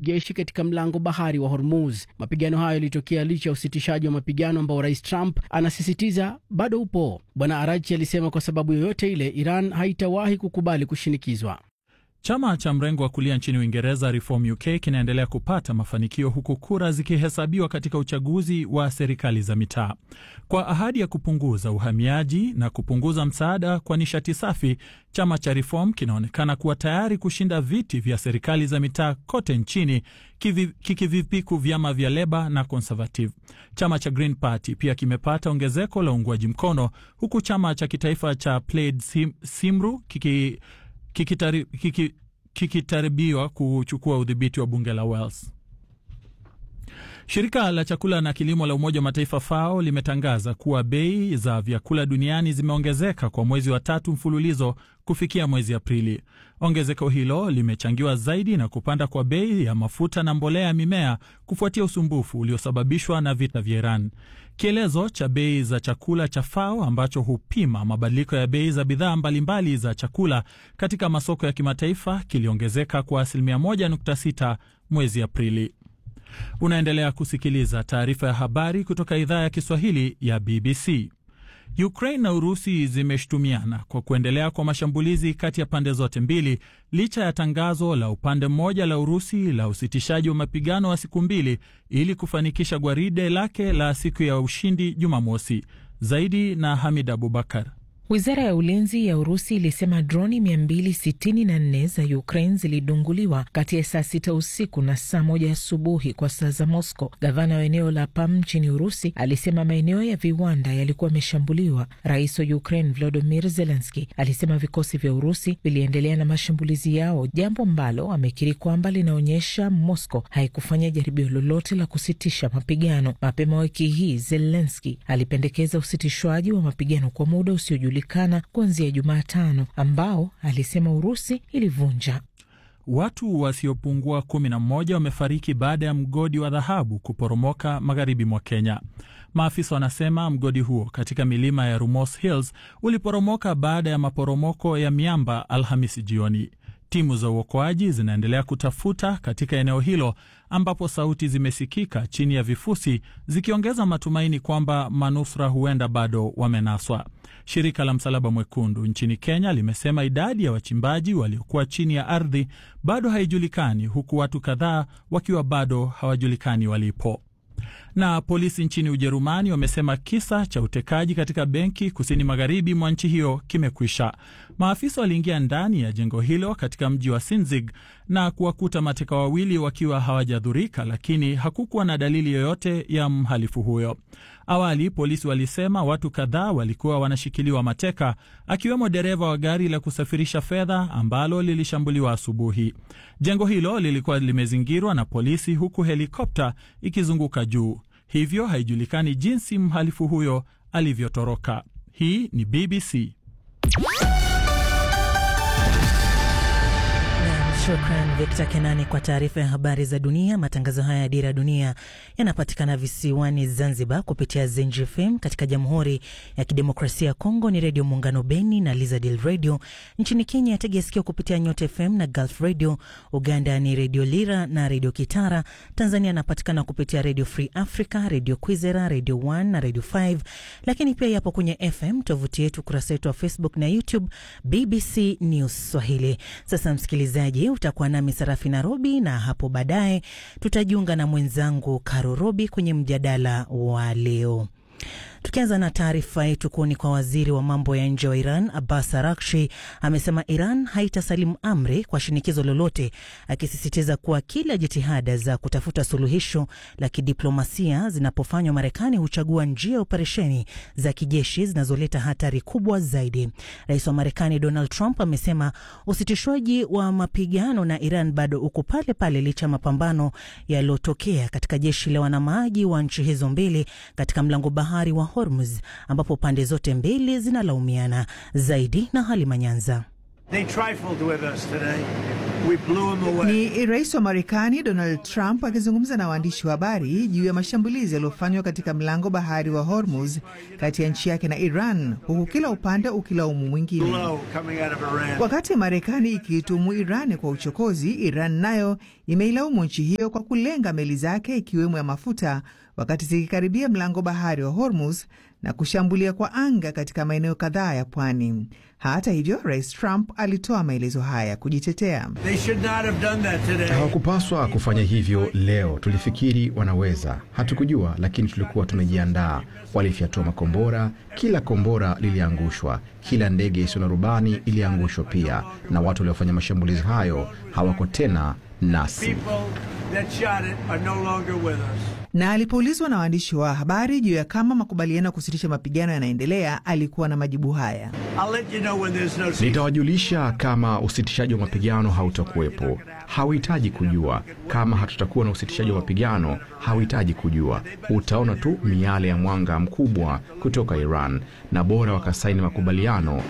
kijeshi katika mlango bahari wa Hormuz. Mapigano hayo yalitokea licha ya usitishaji wa mapigano ambao Rais Trump anasisitiza bado upo. Bwana Arachi alisema kwa sababu yoyote ile, Iran haitawahi kukubali kushinikizwa. Chama cha mrengo wa kulia nchini Uingereza, Reform UK, kinaendelea kupata mafanikio huku kura zikihesabiwa katika uchaguzi wa serikali za mitaa. Kwa ahadi ya kupunguza uhamiaji na kupunguza msaada kwa nishati safi, chama cha Reform kinaonekana kuwa tayari kushinda viti vya serikali za mitaa kote nchini, kikivipiku vyama vya Leba na Conservative. Chama cha Green Party pia kimepata ongezeko la uungwaji mkono, huku chama cha kitaifa cha Plaid Sim, Simru kiki kikitaribiwa kiki kuchukua udhibiti wa bunge la Wales. Shirika la chakula na kilimo la Umoja wa Mataifa FAO limetangaza kuwa bei za vyakula duniani zimeongezeka kwa mwezi wa tatu mfululizo kufikia mwezi Aprili. Ongezeko hilo limechangiwa zaidi na kupanda kwa bei ya mafuta na mbolea ya mimea kufuatia usumbufu uliosababishwa na vita vya Iran. Kielezo cha bei za chakula cha FAO ambacho hupima mabadiliko ya bei za bidhaa mbalimbali za chakula katika masoko ya kimataifa kiliongezeka kwa asilimia 1.6 mwezi Aprili. Unaendelea kusikiliza taarifa ya habari kutoka idhaa ya Kiswahili ya BBC. Ukraine na Urusi zimeshutumiana kwa kuendelea kwa mashambulizi kati ya pande zote mbili licha ya tangazo la upande mmoja la Urusi la usitishaji wa mapigano wa siku mbili ili kufanikisha gwaride lake la siku ya ushindi Jumamosi. Zaidi na Hamid Abubakar. Wizara ya ulinzi ya Urusi ilisema droni 264 za Ukraine zilidunguliwa kati ya saa sita usiku na saa moja asubuhi kwa saa za Moscow. Gavana wa eneo la Pam nchini Urusi alisema maeneo ya viwanda yalikuwa yameshambuliwa. Rais wa Ukraine Volodymyr Zelensky alisema vikosi vya Urusi viliendelea na mashambulizi yao, jambo ambalo amekiri kwamba linaonyesha Moscow haikufanya jaribio lolote la kusitisha mapigano. Mapema wiki hii Zelensky alipendekeza usitishwaji wa mapigano kwa muda usiojulikana kuanzia Jumatano ambao alisema Urusi ilivunja. Watu wasiopungua kumi na mmoja wamefariki baada ya mgodi wa dhahabu kuporomoka magharibi mwa Kenya. Maafisa wanasema mgodi huo katika milima ya Rumors Hills uliporomoka baada ya maporomoko ya miamba Alhamisi jioni. Timu za uokoaji zinaendelea kutafuta katika eneo hilo ambapo sauti zimesikika chini ya vifusi zikiongeza matumaini kwamba manusura huenda bado wamenaswa. Shirika la Msalaba Mwekundu nchini Kenya limesema idadi ya wachimbaji waliokuwa chini ya ardhi bado haijulikani, huku watu kadhaa wakiwa bado hawajulikani walipo. Na polisi nchini Ujerumani wamesema kisa cha utekaji katika benki kusini magharibi mwa nchi hiyo kimekwisha. Maafisa waliingia ndani ya jengo hilo katika mji wa Sinzig na kuwakuta mateka wawili wakiwa hawajadhurika, lakini hakukuwa na dalili yoyote ya mhalifu huyo. Awali polisi walisema watu kadhaa walikuwa wanashikiliwa mateka, akiwemo dereva wa gari la kusafirisha fedha ambalo lilishambuliwa asubuhi. Jengo hilo lilikuwa limezingirwa na polisi, huku helikopta ikizunguka juu, hivyo haijulikani jinsi mhalifu huyo alivyotoroka. Hii ni BBC. Shukran Victor Kenani kwa taarifa ya habari za dunia. Matangazo haya ya Dira ya Dunia yanapatikana visiwani Zanzibar kupitia Zenji FM. Katika Jamhuri ya Kidemokrasia ya Kongo ni Redio Muungano Beni na Lizadil Radio. Nchini Kenya tegea sikio kupitia Nyota FM na Gulf Radio. Uganda ni Redio Lira na Redio Kitara. Tanzania anapatikana kupitia Redio Free Africa, Redio Kwizera, Redio 1 na Redio 5, lakini pia yapo kwenye FM. Tovuti yetu, ukurasa wetu wa Facebook na YouTube BBC News Swahili. Sasa msikilizaji utakuwa nami Sarafi Nairobi, na hapo baadaye tutajiunga na mwenzangu Karo Robi kwenye mjadala wa leo. Tukianza na taarifa yetu kuoni kwa waziri wa mambo ya nje wa Iran Abbas Arakshi amesema Iran haitasalimu amri kwa shinikizo lolote, akisisitiza kuwa kila jitihada za kutafuta suluhisho la kidiplomasia zinapofanywa, Marekani huchagua njia ya operesheni za kijeshi zinazoleta hatari kubwa zaidi. Rais wa Marekani Donald Trump amesema usitishwaji wa mapigano na Iran bado uko pale pale licha ya mapambano yaliyotokea katika jeshi la wanamaji wa nchi hizo mbili katika mlango bahari wa Hormuz ambapo pande zote mbili zinalaumiana zaidi. Na Halima Nyanza. Ni rais wa Marekani Donald Trump akizungumza na waandishi wa habari juu ya mashambulizi yaliyofanywa katika mlango bahari wa Hormuz kati ya nchi yake na Iran, huku kila upande ukilaumu mwingine. Wakati Marekani ikiitumu Iran kwa uchokozi, Iran nayo imeilaumu nchi hiyo kwa kulenga meli zake ikiwemo ya mafuta wakati zikikaribia mlango bahari wa Hormuz na kushambulia kwa anga katika maeneo kadhaa ya pwani. Hata hivyo, rais Trump alitoa maelezo haya kujitetea. Hawakupaswa kufanya hivyo leo. Tulifikiri wanaweza, hatukujua, lakini tulikuwa tumejiandaa. Walifyatua makombora, kila kombora liliangushwa, kila ndege isiyo na rubani iliangushwa pia, na watu waliofanya mashambulizi hayo hawako tena nasi. Na alipoulizwa na waandishi wa habari juu ya kama makubaliano ya kusitisha mapigano yanaendelea, alikuwa na majibu haya: Nitawajulisha kama usitishaji wa mapigano hautakuwepo. Hauhitaji kujua kama hatutakuwa na usitishaji wa mapigano, hauhitaji kujua. Utaona tu miale ya mwanga mkubwa kutoka Iran, na bora wakasaini makubaliano.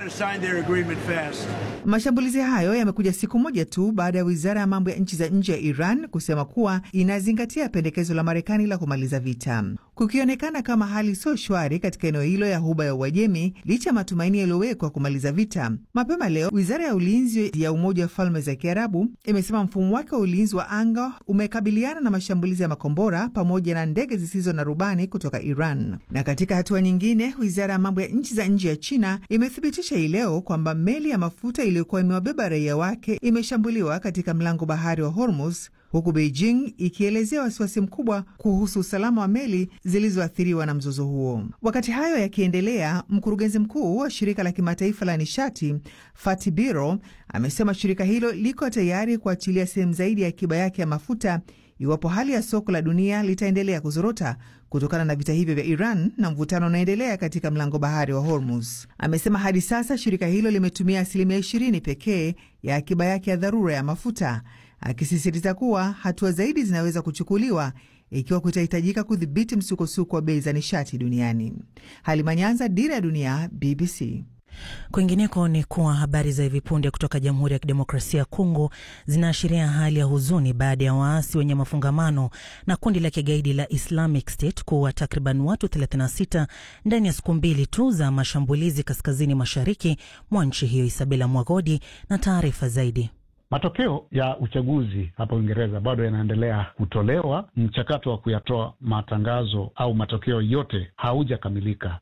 Mashambulizi hayo yamekuja siku moja tu baada ya wizara ya mambo ya nchi za nje ya Iran kusema kuwa inazingatia pendekezo la Marekani la kumaliza vita, kukionekana kama hali sio shwari katika eneo hilo ya Ghuba ya Uajemi licha ya matumaini yaliyowekwa kumaliza vita. Mapema leo, wizara ya ulinzi ya Umoja wa Falme za Kiarabu imesema mfumo wake wa ulinzi wa anga umekabiliana na mashambulizi ya makombora pamoja na ndege zisizo na rubani kutoka Iran. Na katika hatua nyingine, wizara ya mambo ya nchi za nje ya China imethibitisha hii leo kwamba meli ya mafuta iliyokuwa imewabeba raia wake imeshambuliwa katika mlango bahari wa Hormuz, huku Beijing ikielezea wasiwasi mkubwa kuhusu usalama wa meli zilizoathiriwa na mzozo huo. Wakati hayo yakiendelea, mkurugenzi mkuu wa shirika la kimataifa la nishati Fatih Birol amesema shirika hilo liko tayari kuachilia sehemu zaidi ya akiba yake ya mafuta iwapo hali ya soko la dunia litaendelea kuzorota kutokana na vita hivyo vya Iran na mvutano unaendelea katika mlango bahari wa Hormuz. Amesema hadi sasa shirika hilo limetumia asilimia 20 pekee ya akiba yake ya dharura ya mafuta, akisisitiza kuwa hatua zaidi zinaweza kuchukuliwa ikiwa kutahitajika kudhibiti msukosuko wa bei za nishati duniani. Halima Nyanza, Dira ya Dunia, BBC. Kwingineko ni kuwa habari za hivi punde kutoka Jamhuri ya Kidemokrasia ya Kongo zinaashiria hali ya huzuni baada ya waasi wenye mafungamano na kundi la kigaidi la Islamic State kuwa takriban watu 36 ndani ya siku mbili tu za mashambulizi kaskazini mashariki mwa nchi hiyo. Isabela Mwagodi na taarifa zaidi. Matokeo ya uchaguzi hapa Uingereza bado yanaendelea kutolewa. Mchakato wa kuyatoa matangazo au matokeo yote haujakamilika,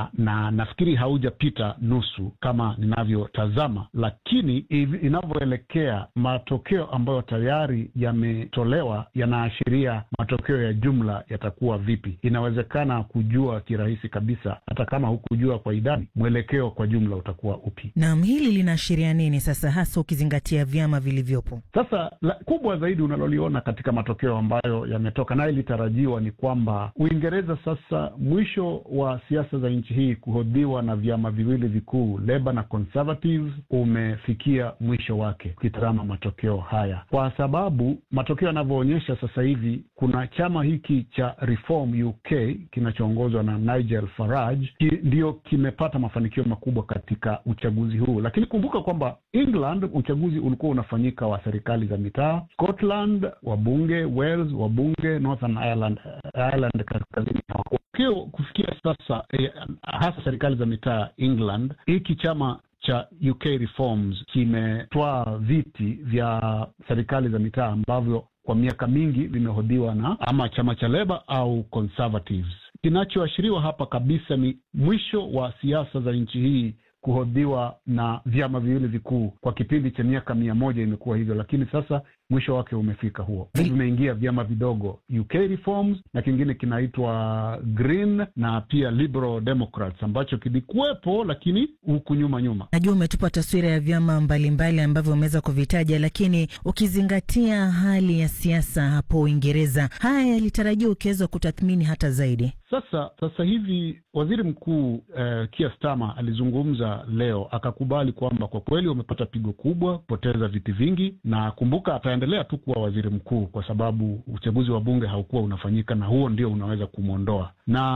na nafikiri haujapita nusu kama ninavyotazama, lakini inavyoelekea, matokeo ambayo tayari yametolewa yanaashiria matokeo ya jumla yatakuwa vipi. Inawezekana kujua kirahisi kabisa, hata kama hukujua kwa idadi, mwelekeo kwa jumla utakuwa upi. Naam, hili linaashiria nini sasa, hasa ukizingatia vyama vilivyopo sasa. La, kubwa zaidi unaloliona katika matokeo ambayo yametoka naye ilitarajiwa ni kwamba Uingereza sasa, mwisho wa siasa za nchi hii kuhodhiwa na vyama viwili vikuu Labour na Conservatives umefikia mwisho wake, ukitazama matokeo haya, kwa sababu matokeo yanavyoonyesha sasa hivi kuna chama hiki cha Reform UK kinachoongozwa na Nigel Farage ki, ndio kimepata mafanikio makubwa katika uchaguzi huu, lakini kumbuka kwamba England uchaguzi ulikuwa unafanyika wa serikali za mitaa, Scotland wabunge, Wales wabunge, Northern Ireland, Ireland kaskazini hawakio kufikia sasa eh, hasa serikali za mitaa England. Hiki chama cha UK Reforms kimetwaa viti vya serikali za mitaa ambavyo kwa miaka mingi vimehodhiwa na ama chama cha Leba au Conservatives. Kinachoashiriwa hapa kabisa ni mwisho wa siasa za nchi hii kuhodhiwa na vyama viwili vikuu. Kwa kipindi cha miaka mia moja imekuwa hivyo, lakini sasa mwisho wake umefika huo. Vimeingia vyama vidogo UK Reforms na kingine kinaitwa Green na pia Liberal Democrats ambacho kilikuwepo, lakini huku nyuma nyuma. Najua umetupa taswira ya vyama mbalimbali ambavyo umeweza kuvitaja, lakini ukizingatia hali ya siasa hapo Uingereza, haya yalitarajiwa ukiweza kutathmini hata zaidi. Sasa sasa hivi waziri mkuu eh, Keir Starmer alizungumza leo akakubali kwamba kwa kweli wamepata pigo kubwa, kupoteza viti vingi, na kumbuka ataendelea ataendelea tu kuwa waziri mkuu kwa sababu uchaguzi wa bunge haukuwa unafanyika, na huo ndio unaweza kumwondoa.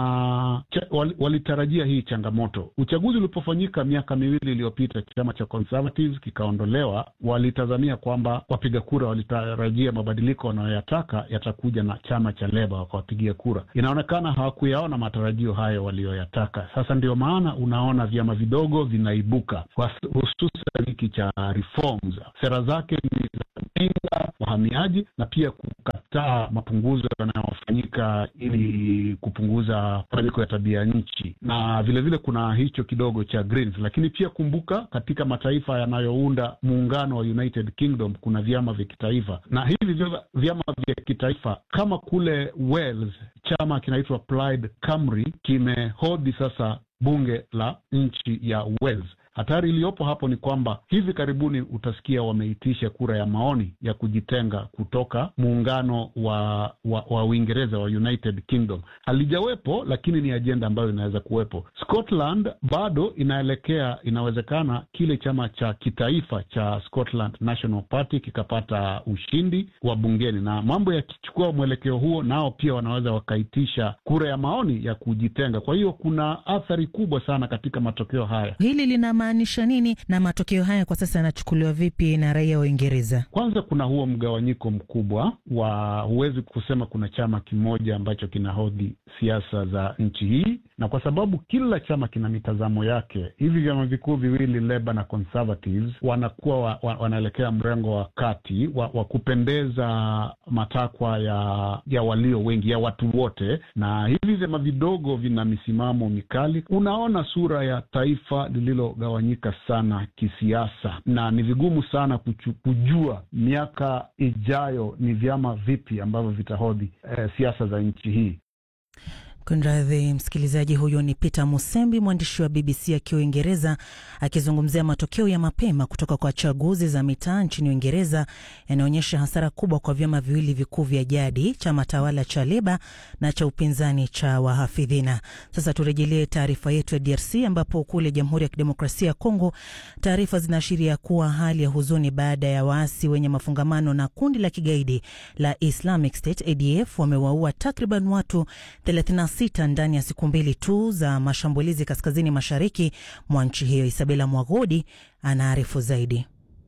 Na cha, wal, walitarajia hii changamoto. Uchaguzi ulipofanyika miaka miwili iliyopita, chama cha Conservatives kikaondolewa. Walitazamia kwamba wapiga kura walitarajia mabadiliko wanayoyataka yatakuja na chama cha Leba, wakawapigia kura. Inaonekana hawakuyaona matarajio hayo waliyoyataka. Sasa ndio maana unaona vyama vidogo vinaibuka, hususan hiki cha Reforms. Sera zake ni za kupinga wahamiaji na pia kukataa mapunguzo yanayofanyika ili kupunguza mabadiliko ya tabia nchi, na vilevile vile kuna hicho kidogo cha Greens. Lakini pia kumbuka, katika mataifa yanayounda muungano wa United Kingdom kuna vyama vya kitaifa, na hivi vyama vya kitaifa kama kule Wales chama kinaitwa Plaid Cymru kimehodhi sasa bunge la nchi ya Wales. Hatari iliyopo hapo ni kwamba hivi karibuni utasikia wameitisha kura ya maoni ya kujitenga kutoka muungano wa wa, wa Uingereza wa United Kingdom. Halijawepo, lakini ni ajenda ambayo inaweza kuwepo. Scotland bado inaelekea, inawezekana kile chama cha kitaifa cha Scotland National Party kikapata ushindi wa bungeni, na mambo yakichukua mwelekeo huo, nao pia wanaweza wakaitisha kura ya maoni ya kujitenga. Kwa hiyo kuna athari kubwa sana katika matokeo haya. Hili lina maanisha nini na matokeo haya kwa sasa yanachukuliwa vipi na raia wa Uingereza? Kwanza kuna huo mgawanyiko mkubwa wa, huwezi kusema kuna chama kimoja ambacho kinahodhi siasa za nchi hii, na kwa sababu kila chama kina mitazamo yake, hivi vyama vikuu viwili Labour na Conservatives wanakuwa wa, wa, wanaelekea mrengo wa kati wa, wa kupendeza matakwa ya ya walio wengi ya watu wote, na hivi vyama vidogo vina misimamo mikali. Unaona sura ya taifa lililo gawanyika sana kisiasa, na ni vigumu sana kuchu, kujua miaka ijayo ni vyama vipi ambavyo vitahodhi eh, siasa za nchi hii. Kunradhi msikilizaji, huyo ni Peter Musembi, mwandishi wa BBC akiwa Uingereza, akizungumzia matokeo ya mapema kutoka kwa chaguzi za mitaa nchini Uingereza yanaonyesha hasara kubwa kwa vyama viwili vikuu vya jadi, chama tawala cha Leba na cha upinzani cha Wahafidhina. Sasa turejelee taarifa yetu ya DRC, ambapo kule Jamhuri ya Kidemokrasia ya Kongo taarifa zinaashiria kuwa hali ya huzuni baada ya waasi wenye mafungamano na kundi la kigaidi la Islamic State ADF wamewaua takriban watu 36 ndani ya siku mbili tu za mashambulizi kaskazini mashariki mwa nchi hiyo. Isabela Mwagodi anaarifu zaidi.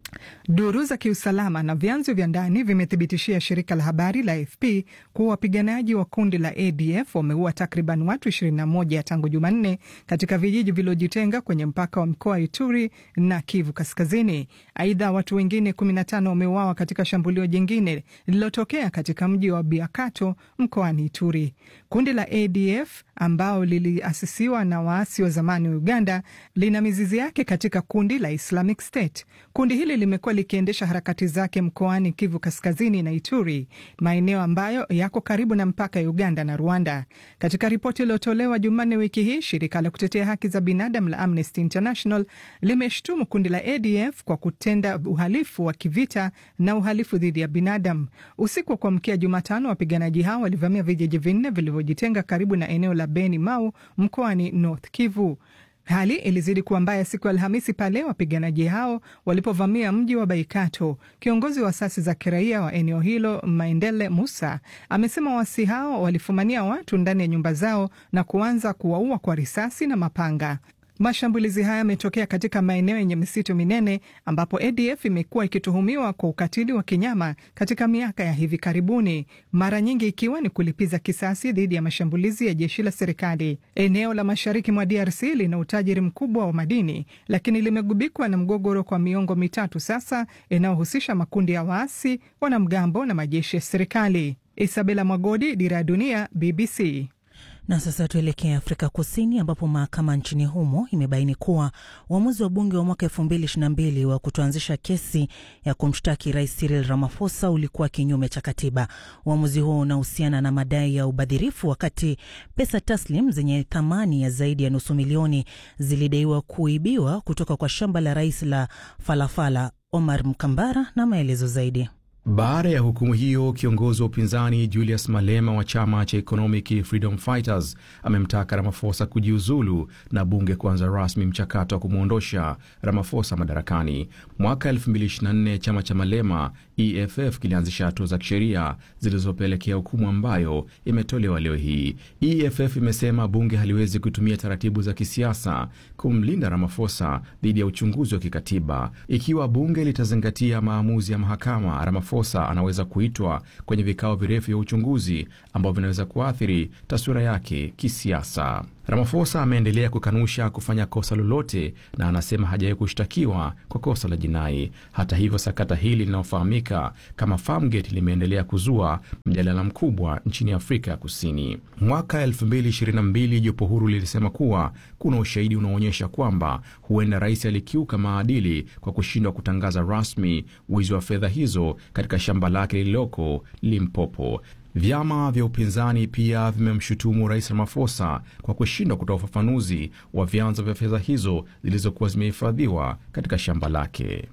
Duru za kiusalama na vyanzo vya ndani vimethibitishia shirika la habari la AFP kuwa wapiganaji wa kundi la ADF wameua takriban watu 21 tangu Jumanne katika vijiji vilivyojitenga kwenye mpaka wa mkoa wa Ituri na Kivu Kaskazini. Aidha, watu wengine 15 wameuawa katika shambulio jingine lililotokea katika mji wa Biakato mkoani Ituri. Kundi la ADF ambao liliasisiwa na waasi wa zamani wa Uganda lina mizizi yake katika kundi la Islamic State. Kundi hili limekuwa likiendesha harakati zake mkoani Kivu Kaskazini na Ituri, maeneo ambayo yako karibu na mpaka ya Uganda na Rwanda. Katika ripoti iliyotolewa Jumanne wiki hii, shirika la kutetea haki za binadamu la Amnesty International limeshtumu kundi la ADF kwa kutenda uhalifu wa kivita na uhalifu dhidi ya binadamu. Usiku wa kuamkia Jumatano, wapiganaji hao walivamia vijiji vinne vilivyojitenga karibu na eneo la Beni Mau mkoani North Kivu. Hali ilizidi kuwa mbaya siku ya Alhamisi pale wapiganaji hao walipovamia mji wa Baikato. Kiongozi wa asasi za kiraia wa eneo hilo Maendele Musa amesema waasi hao walifumania watu ndani ya nyumba zao na kuanza kuwaua kwa risasi na mapanga. Mashambulizi haya yametokea katika maeneo yenye misitu minene ambapo ADF imekuwa ikituhumiwa kwa ukatili wa kinyama katika miaka ya hivi karibuni, mara nyingi ikiwa ni kulipiza kisasi dhidi ya mashambulizi ya jeshi la serikali. Eneo la mashariki mwa DRC lina utajiri mkubwa wa madini, lakini limegubikwa na mgogoro kwa miongo mitatu sasa, inayohusisha makundi ya waasi, wanamgambo na majeshi ya serikali. Isabela Mwagodi, Dira ya Dunia, BBC. Na sasa tuelekee Afrika Kusini ambapo mahakama nchini humo imebaini kuwa uamuzi wa bunge wa mwaka elfu mbili ishirini na mbili wa kutoanzisha kesi ya kumshtaki Rais Cyril Ramaphosa ulikuwa kinyume cha katiba. Uamuzi huo unahusiana na madai ya ubadhirifu, wakati pesa taslim zenye thamani ya zaidi ya nusu milioni zilidaiwa kuibiwa kutoka kwa shamba la rais la Falafala. Omar Mkambara na maelezo zaidi. Baada ya hukumu hiyo, kiongozi wa upinzani Julius Malema wa chama cha Economic Freedom Fighters amemtaka Ramaphosa kujiuzulu na bunge kuanza rasmi mchakato wa kumwondosha Ramaphosa madarakani. Mwaka 2024 chama cha Malema EFF kilianzisha hatua za kisheria zilizopelekea hukumu ambayo imetolewa leo hii. EFF imesema bunge haliwezi kutumia taratibu za kisiasa kumlinda Ramaphosa dhidi ya uchunguzi wa kikatiba. Ikiwa bunge litazingatia maamuzi ya mahakama, Ramaphosa anaweza kuitwa kwenye vikao virefu vya uchunguzi ambavyo vinaweza kuathiri taswira yake kisiasa. Ramaphosa ameendelea kukanusha kufanya kosa lolote na anasema hajawahi kushtakiwa kwa kosa la jinai. Hata hivyo, sakata hili linalofahamika kama Farmgate limeendelea kuzua mjadala mkubwa nchini Afrika ya Kusini. Mwaka 2022 jopo huru lilisema kuwa kuna ushahidi unaoonyesha kwamba huenda rais alikiuka maadili kwa kushindwa kutangaza rasmi wizi wa fedha hizo katika shamba lake lililoko Limpopo. Vyama vya upinzani pia vimemshutumu rais Ramaphosa kwa kushindwa kutoa ufafanuzi wa vyanzo vya fedha hizo zilizokuwa zimehifadhiwa katika shamba lake.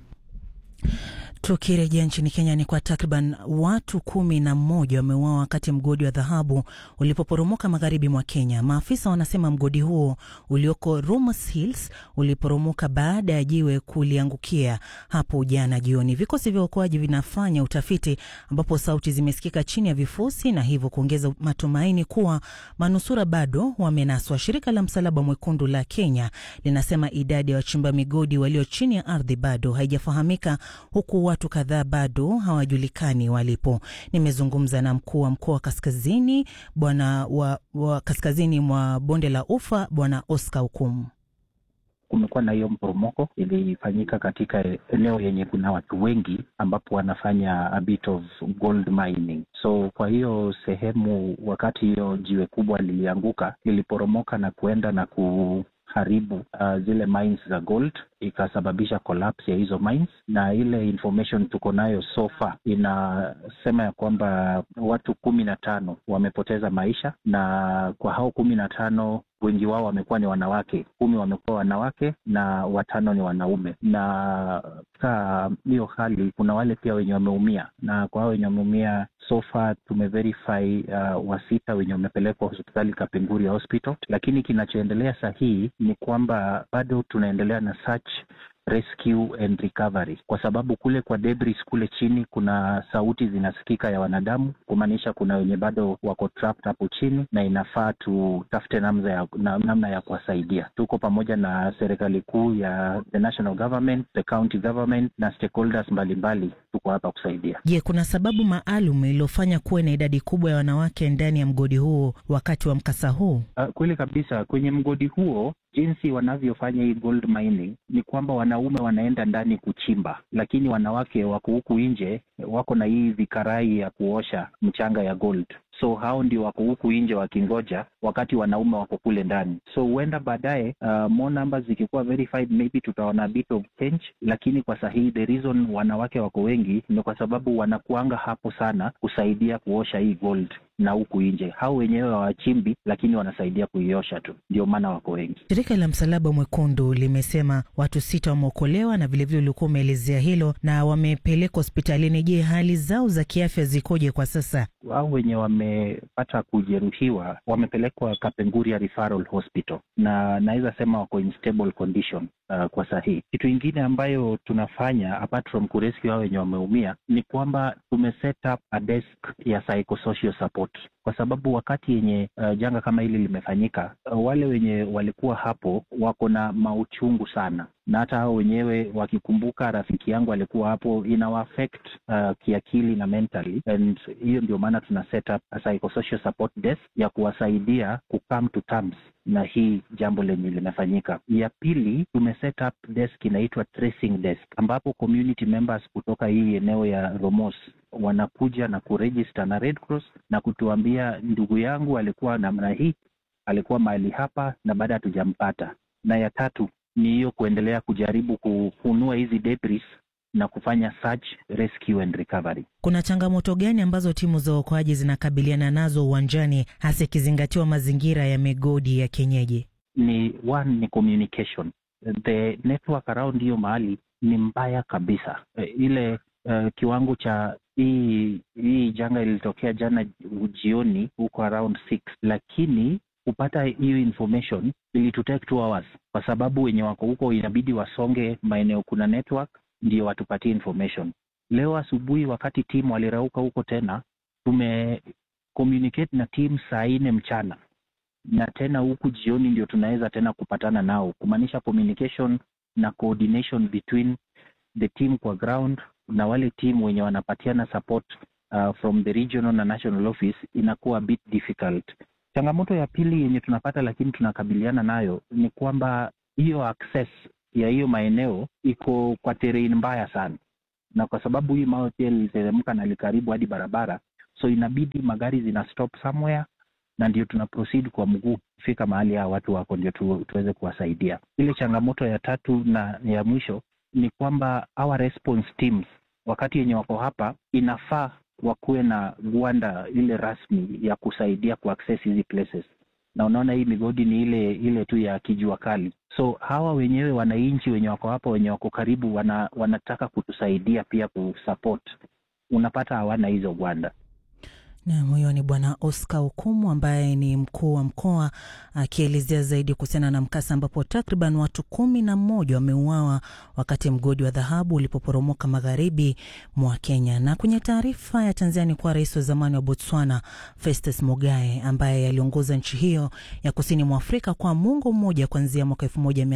Tukirejea nchini Kenya ni kwa takriban watu kumi na mmoja wameuawa wakati mgodi wa dhahabu ulipoporomoka magharibi mwa Kenya. Maafisa wanasema mgodi huo ulioko Rumus Hills uliporomoka baada ya jiwe kuliangukia hapo jana jioni. Vikosi vya uokoaji vinafanya utafiti, ambapo sauti zimesikika chini ya vifusi na hivyo kuongeza matumaini kuwa manusura bado wamenaswa. Shirika la Msalaba Mwekundu la Kenya linasema idadi ya wachimba migodi walio chini ya ardhi bado haijafahamika huku watu kadhaa bado hawajulikani walipo. Nimezungumza na mkuu wa mkoa wa kaskazini bwana wa, wa kaskazini mwa bonde la Ufa bwana Oscar Hukumu. Kumekuwa na hiyo mporomoko ilifanyika katika eneo yenye kuna watu wengi, ambapo wanafanya a bit of gold mining. So kwa hiyo sehemu, wakati hiyo jiwe kubwa lilianguka, liliporomoka na kuenda na ku haribu uh, zile mines za gold ikasababisha collapse ya hizo mines, na ile information tuko nayo so far inasema ya kwamba watu kumi na tano wamepoteza maisha, na kwa hao kumi na tano wengi wao wamekuwa ni wanawake, kumi wamekuwa wanawake na watano ni wanaume. Na katika hiyo hali kuna wale pia wenye wameumia, na kwa hao wenye wameumia so far tumeverify uh, wasita wenye wamepelekwa hospitali Kapenguria Hospital, lakini kinachoendelea sahihi ni kwamba bado tunaendelea na search rescue and recovery, kwa sababu kule kwa debris kule chini kuna sauti zinasikika ya wanadamu, kumaanisha kuna wenye bado wako trapped hapo chini, na inafaa tutafute namna ya, na, namna ya kuwasaidia. Tuko pamoja na serikali kuu ya the national government, the county government na stakeholders mbalimbali, tuko hapa kusaidia. Je, kuna sababu maalum iliyofanya kuwe na idadi kubwa ya wanawake ndani ya mgodi huo wakati wa mkasa huu? Uh, kweli kabisa, kwenye mgodi huo jinsi wanavyofanya hii gold mining ni kwamba wanaume wanaenda ndani kuchimba, lakini wanawake wako huku nje, wako na hii vikarai ya kuosha mchanga ya gold so hao ndio wako huku nje wakingoja, wakati wanaume wako kule ndani. So huenda baadaye, uh, more numbers zikikuwa verified, maybe tutaona a bit of change, lakini kwa sahihi the reason wanawake wako wengi ni kwa sababu wanakuanga hapo sana kusaidia kuosha hii gold na huku nje hao wenyewe hawachimbi, lakini wanasaidia kuiosha tu, ndio maana wako wengi. Shirika la Msalaba Mwekundu limesema watu sita wameokolewa na vilevile ulikuwa umeelezea hilo na wamepelekwa hospitalini. Je, hali zao za kiafya zikoje kwa sasa? Hao wenye wamepata kujeruhiwa wamepelekwa Kapenguria Referral Hospital na naweza sema wako in stable condition uh, kwa sahihi. Kitu ingine ambayo tunafanya apart from kurescue hao wenye wameumia ni kwamba tumeset up a desk ya psychosocial support kwa sababu wakati yenye uh, janga kama hili limefanyika, uh, wale wenye walikuwa hapo wako na mauchungu sana, na hata hao wenyewe wakikumbuka rafiki yangu alikuwa hapo, inawa affect uh, kiakili na mentally, and hiyo ndio maana tuna set up a psychosocial support desk ya kuwasaidia ku come to terms na hii jambo lenye limefanyika. Ya pili tume set up desk inaitwa tracing desk, ambapo community members kutoka hii eneo ya Romos wanakuja na kuregister na Red Cross na kutuambia ndugu yangu alikuwa namna hii, alikuwa mahali hapa na baada hatujampata. Na ya tatu ni hiyo kuendelea kujaribu kufunua hizi debris na kufanya search, rescue and recovery. Kuna changamoto gani ambazo timu za uokoaji zinakabiliana nazo uwanjani, hasa ikizingatiwa mazingira ya migodi ya kienyeji? Ni one ni communication, the network around hiyo mahali ni mbaya kabisa. E, ile uh, kiwango cha hii hii janga ilitokea jana jioni huko around six, lakini kupata hiyo information ilitutake two hours, kwa sababu wenye wako huko inabidi wasonge maeneo kuna network ndio watupatie information. Leo asubuhi wakati timu walirauka huko tena, tume communicate na timu saa nne mchana na tena huku jioni ndio tunaweza tena kupatana nao, kumaanisha communication na coordination between the team kwa ground na wale team wenye wanapatiana support uh, from the regional na national office inakuwa a bit difficult. Changamoto ya pili yenye tunapata lakini tunakabiliana nayo ni kwamba hiyo access ya hiyo maeneo iko kwa terrain mbaya sana, na kwa sababu hii mawe pia liliteremka na likaribu hadi barabara, so inabidi magari zina stop somewhere na ndio tuna proceed kwa mguu kufika mahali hawa watu wako ndio tu, tuweze kuwasaidia. Ile changamoto ya tatu na ya mwisho ni kwamba our response teams wakati yenye wako hapa inafaa wakuwe na gwanda ile rasmi ya kusaidia kuaccess hizi places, na unaona hii migodi ni ile ile tu ya kijua kali. So hawa wenyewe wananchi wenye wako hapa wenye wako karibu wana, wanataka kutusaidia pia kusupport, unapata hawana hizo gwanda. Nam, huyo ni Bwana Oscar Okumu ambaye ni mkuu wa mkoa akielezea zaidi kuhusiana na mkasa ambapo takriban watu kumi na mmoja wameuawa wakati mgodi wa dhahabu ulipoporomoka magharibi mwa Kenya. Na kwenye taarifa ya Tanzania ni kuwa rais wa zamani wa Botswana Festus Mogae ambaye aliongoza nchi hiyo ya kusini mwa Afrika kwa muongo mmoja kuanzia mwaka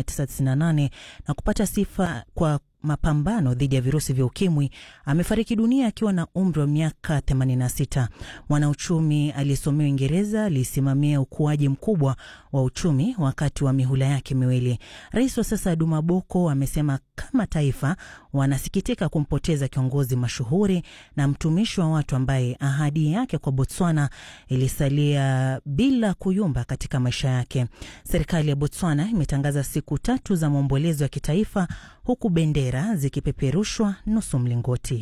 1998 na kupata sifa kwa mapambano dhidi ya virusi vya ukimwi amefariki dunia akiwa na umri wa miaka 86. Mwanauchumi aliyesomea Uingereza alisimamia ukuaji mkubwa wa uchumi wakati wa mihula yake miwili. Rais wa sasa Duma Boko amesema kama taifa wanasikitika kumpoteza kiongozi mashuhuri na mtumishi wa watu ambaye ahadi yake kwa Botswana ilisalia bila kuyumba katika maisha yake. Serikali ya Botswana imetangaza siku tatu za maombolezo ya kitaifa huku bendera zikipeperushwa nusu mlingoti.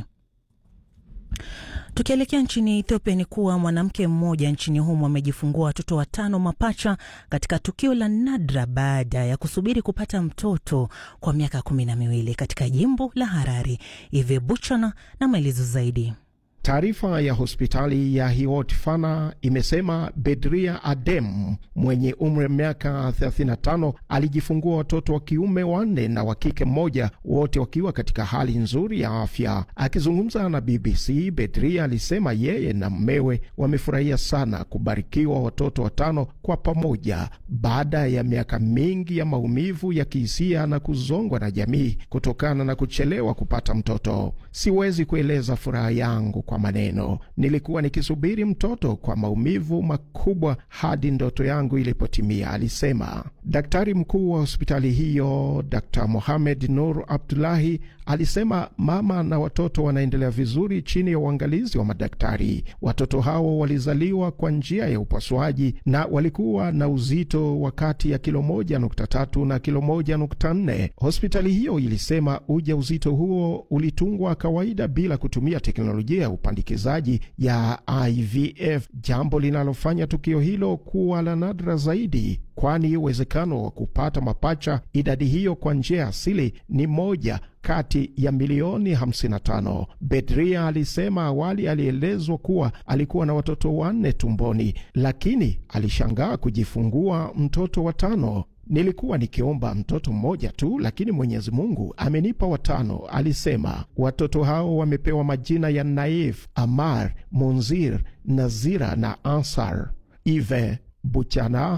Tukielekea nchini Ethiopia ni kuwa mwanamke mmoja nchini humo amejifungua watoto watano mapacha katika tukio la nadra baada ya kusubiri kupata mtoto kwa miaka kumi na miwili katika jimbo la Harari. Ive Buchana na maelezo zaidi. Taarifa ya hospitali ya Hiwot Fana imesema Bedria Adem mwenye umri wa miaka 35 alijifungua watoto wa kiume wanne na wa kike mmoja, wote wakiwa katika hali nzuri ya afya. Akizungumza na BBC, Bedria alisema yeye na mmewe wamefurahia sana kubarikiwa watoto watano kwa pamoja baada ya miaka mingi ya maumivu ya kihisia na kuzongwa na jamii kutokana na kuchelewa kupata mtoto. Siwezi kueleza furaha yangu kwa maneno. Nilikuwa nikisubiri mtoto kwa maumivu makubwa hadi ndoto yangu ilipotimia, alisema. Daktari mkuu wa hospitali hiyo Dr Mohamed Nur Abdulahi alisema mama na watoto wanaendelea vizuri chini ya uangalizi wa madaktari. Watoto hao walizaliwa kwa njia ya upasuaji na walikuwa na uzito wa kati ya kilo moja nukta tatu na kilo moja nukta nne. Hospitali hiyo ilisema uja uzito huo ulitungwa kawaida bila kutumia teknolojia ya upandikizaji ya IVF, jambo linalofanya tukio hilo kuwa la nadra zaidi, kwani uwezekano wa kupata mapacha idadi hiyo kwa njia asili ni moja kati ya milioni 55. Bedria alisema awali alielezwa kuwa alikuwa na watoto wanne tumboni, lakini alishangaa kujifungua mtoto wa tano. Nilikuwa nikiomba mtoto mmoja tu, lakini Mwenyezi Mungu amenipa watano, alisema. Watoto hao wamepewa majina ya Naif, Amar, Munzir, Nazira na Ansar. Ive Buchana,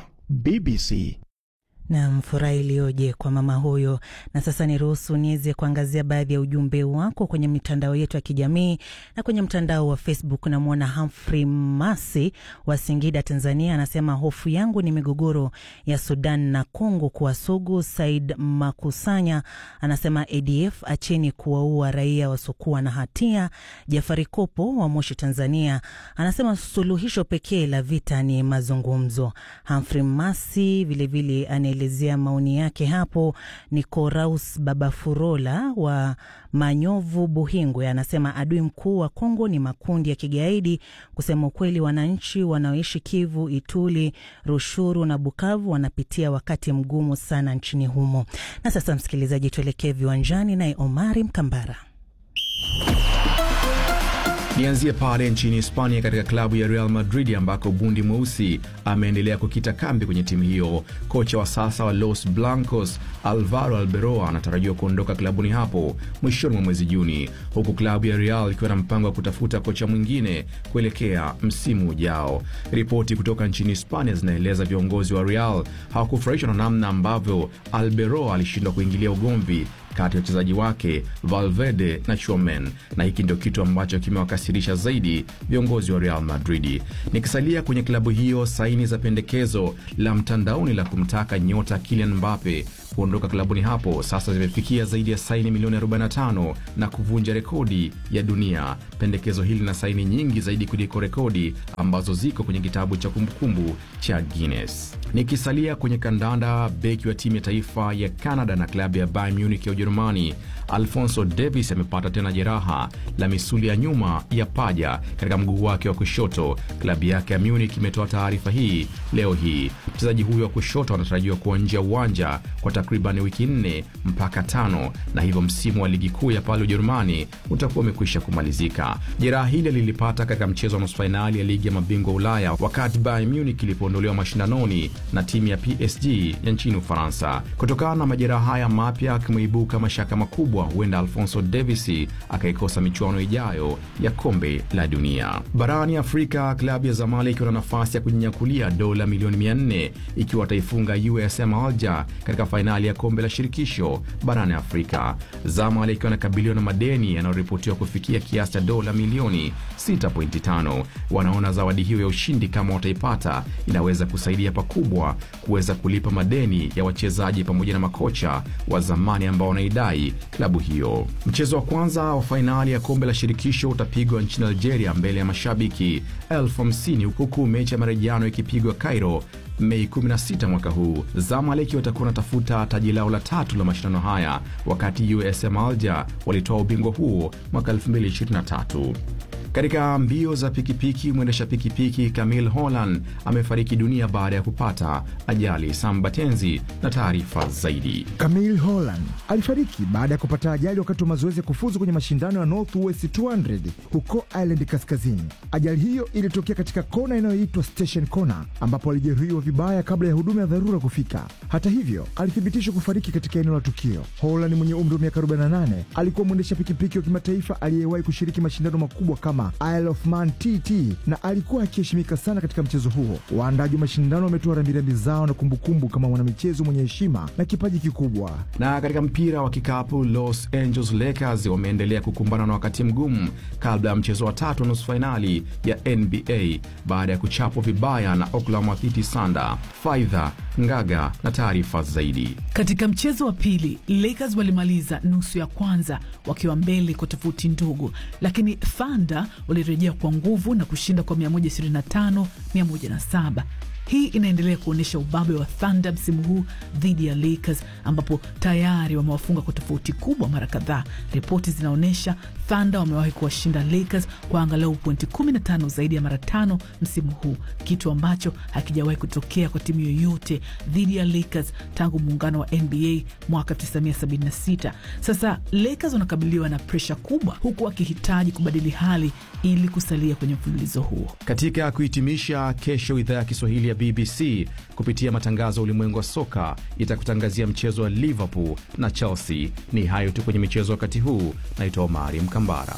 BBC. Nam, furaha iliyoje kwa mama huyo. Na sasa niruhusu niweze kuangazia baadhi ya ujumbe wako kwenye mitandao yetu ya kijamii na kwenye mtandao wa Facebook. Namwona Humphrey Masi wa Singida, Tanzania, anasema hofu yangu ni migogoro ya Sudan na Kongo kuwa sugu. Said Makusanya anasema ADF acheni kuwaua raia wasiokuwa na hatia. Jafari Kopo wa Moshi, Tanzania, anasema suluhisho pekee la vita ni mazungumzo. Humphrey Masi vilevile elezea maoni yake hapo. Nikoraus Babafurola wa Manyovu, Buhingwe, anasema adui mkuu wa Kongo ni makundi ya kigaidi. Kusema ukweli, wananchi wanaoishi Kivu, Ituli, Rushuru na Bukavu wanapitia wakati mgumu sana nchini humo. Na sasa, msikilizaji, tuelekee viwanjani naye Omari Mkambara. Nianzie pale nchini Hispania, katika klabu ya Real Madrid ambako bundi mweusi ameendelea kukita kambi kwenye timu hiyo. Kocha wa sasa wa Los Blancos Alvaro Alberoa anatarajiwa kuondoka klabuni hapo mwishoni mwa mwezi Juni, huku klabu ya Real ikiwa na mpango wa kutafuta kocha mwingine kuelekea msimu ujao. Ripoti kutoka nchini Hispania zinaeleza viongozi wa Real hawakufurahishwa na namna ambavyo Alberoa alishindwa kuingilia ugomvi kati ya wachezaji wake Valverde na Chuamen, na hiki ndio kitu ambacho kimewakasirisha zaidi viongozi wa Real Madrid. Nikisalia kwenye klabu hiyo, saini za pendekezo la mtandaoni la kumtaka nyota Kylian Mbappe kuondoka klabuni hapo sasa zimefikia zaidi ya saini milioni 45 na kuvunja rekodi ya dunia. Pendekezo hili lina saini nyingi zaidi kuliko rekodi ambazo ziko kwenye kitabu cha kumbukumbu cha Guinness. Nikisalia kwenye kandanda, beki wa timu ya taifa ya Canada na klabu ya Bayern Munich ya Ujerumani Alfonso Davis amepata tena jeraha la misuli ya nyuma ya paja katika mguu wake wa kushoto. Klabu yake ya Munich imetoa taarifa hii leo hii. Mchezaji huyo wa kushoto anatarajiwa kuwa nje ya uwanja kwa takriban wiki nne mpaka tano, na hivyo msimu wa ligi kuu ya pale Ujerumani utakuwa umekwisha kumalizika. Jeraha hili lilipata katika mchezo wa nusu fainali ya ligi ya mabingwa Ulaya wakati Bayern Munich ilipoondolewa mashindanoni na timu ya PSG ya nchini Ufaransa. Kutokana na majeraha haya mapya, akimeibuka mashaka makubwa huenda Alfonso Davis akaikosa michuano ijayo ya kombe la dunia. Barani Afrika, klabu ya Zamalek ikiwa na nafasi ya kujinyakulia dola milioni 400 ikiwa ataifunga USM Alger katika fainali ya kombe la shirikisho barani Afrika. Zamalek ikiwa anakabiliwa na madeni yanayoripotiwa kufikia kiasi cha dola milioni 6.5. Wanaona zawadi hiyo ya ushindi kama wataipata, inaweza kusaidia pakubwa kuweza kulipa madeni ya wachezaji pamoja na makocha wa zamani ambao wanaidai klabu hiyo. Mchezo wa kwanza wa fainali ya kombe la shirikisho utapigwa nchini Algeria mbele ya mashabiki elfu hamsini huku mechi ya marejiano ikipigwa Cairo Mei 16 mwaka huu. Zamalek watakuwa wanatafuta taji lao la tatu la mashindano haya, wakati USM Alger walitoa ubingwa huo mwaka 2023. Katika mbio za pikipiki, mwendesha pikipiki Camille Holland amefariki dunia baada ya kupata ajali. Sambatenzi na taarifa zaidi. Camille Holland alifariki baada ya kupata ajali wakati wa mazoezi ya kufuzu kwenye mashindano ya Northwest 200 huko Ireland Kaskazini. Ajali hiyo ilitokea katika kona inayoitwa Station Corner, ambapo alijeruhiwa vibaya kabla ya huduma ya dharura kufika. Hata hivyo, alithibitishwa kufariki katika eneo la tukio. Holland mwenye umri wa miaka 48 alikuwa mwendesha pikipiki wa kimataifa aliyewahi kushiriki mashindano makubwa kama Isle of Man TT na alikuwa akiheshimika sana katika mchezo huo. Waandaji wa mashindano wametoa rambirambi zao na kumbukumbu kama mwanamichezo mwenye heshima na kipaji kikubwa. Na katika mpira wa kikapu, Los Angeles Lakers wameendelea kukumbana na wakati mgumu kabla ya mchezo wa tatu wa nusu fainali ya NBA baada ya kuchapwa vibaya na Oklahoma City Thunder. Faidha Ngaga na taarifa zaidi. Katika mchezo wa pili, Lakers walimaliza nusu ya kwanza wakiwa mbele kwa tofauti ndogo, lakini Thunder walirejea kwa nguvu na kushinda kwa 125 107. Hii inaendelea kuonyesha ubabe wa Thunder msimu huu dhidi ya Lakers ambapo tayari wamewafunga kwa tofauti kubwa mara kadhaa. Ripoti zinaonyesha Thunder wamewahi kuwashinda Lakers kwa angalau pointi 15 zaidi ya mara tano msimu huu, kitu ambacho hakijawahi kutokea kwa timu yoyote dhidi ya Lakers tangu muungano wa NBA mwaka 1976. Sasa Lakers wanakabiliwa na presha kubwa, huku wakihitaji kubadili hali ili kusalia kwenye mfululizo huo. Katika kuhitimisha, kesho idhaa ya Kiswahili ya BBC kupitia matangazo ya ulimwengu wa soka itakutangazia mchezo wa Liverpool na Chelsea. Ni hayo tu kwenye michezo wakati huu. Naitwa Omari Mkambara.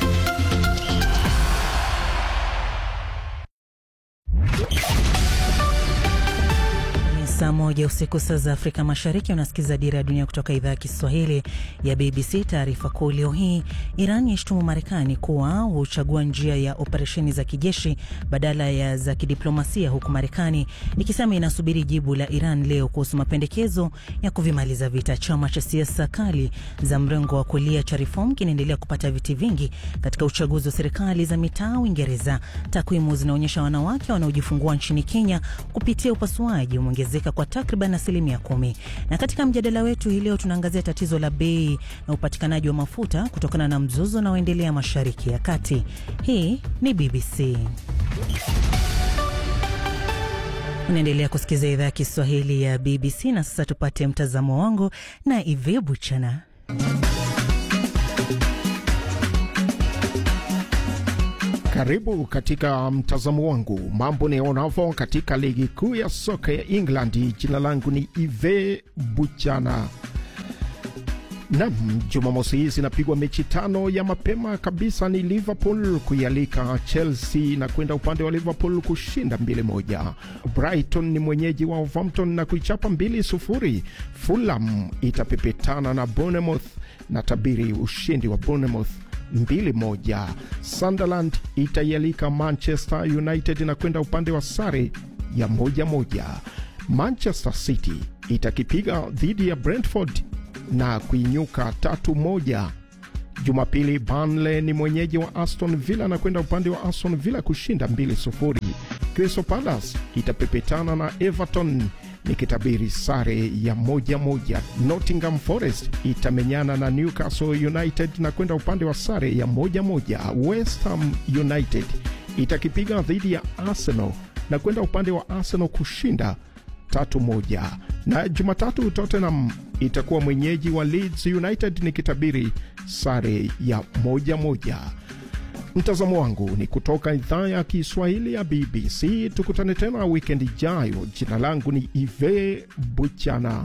Saa moja usiku saa za Afrika Mashariki, unasikiza Dira ya Dunia kutoka idhaa ya Kiswahili ya BBC. Taarifa kuu leo hii, Iran yaishtumu Marekani kuwa huchagua njia ya operesheni za kijeshi badala ya za kidiplomasia, huku Marekani ikisema inasubiri jibu la Iran leo kuhusu mapendekezo ya kuvimaliza vita. Chama cha siasa kali za mrengo wa kulia cha Reform kinaendelea kupata viti vingi katika uchaguzi wa serikali za mitaa Uingereza. Takwimu zinaonyesha wanawake wanaojifungua nchini Kenya kupitia upasuaji umeongezeka kwa takriban asilimia kumi. Na katika mjadala wetu hii leo tunaangazia tatizo la bei na upatikanaji wa mafuta kutokana na mzozo unaoendelea Mashariki ya Kati. Hii ni BBC. Unaendelea kusikiza idhaa ya Kiswahili ya BBC na sasa tupate mtazamo wangu na Ive Buchana. Karibu katika mtazamo wangu mambo nionavyo katika ligi kuu ya soka ya England. Jina langu ni Ive Buchana. Nam, Jumamosi hii zinapigwa mechi tano ya mapema kabisa. Ni Liverpool kuialika Chelsea na kwenda upande wa Liverpool kushinda mbili moja. Brighton ni mwenyeji wa Wolverhampton na kuichapa mbili sufuri. Fulham itapepetana na Bournemouth na tabiri ushindi wa Bournemouth mbili moja. Sunderland itaialika Manchester United na kwenda upande wa sare ya moja moja. Manchester City itakipiga dhidi ya Brentford na kuinyuka tatu moja. Jumapili, Burnley ni mwenyeji wa Aston Villa na kwenda upande wa Aston Villa kushinda mbili sufuri. Crystal Palace itapepetana na Everton nikitabiri sare ya moja moja. Nottingham Forest itamenyana na Newcastle United na kwenda upande wa sare ya moja moja. West Ham United itakipiga dhidi ya Arsenal na kwenda upande wa Arsenal kushinda tatu moja. Na Jumatatu Tottenham itakuwa mwenyeji wa Leeds United nikitabiri sare ya moja moja. Mtazamo wangu ni kutoka idhaa ya Kiswahili ya BBC. Tukutane tena wikendi ijayo. Jina langu ni Ive Buchana.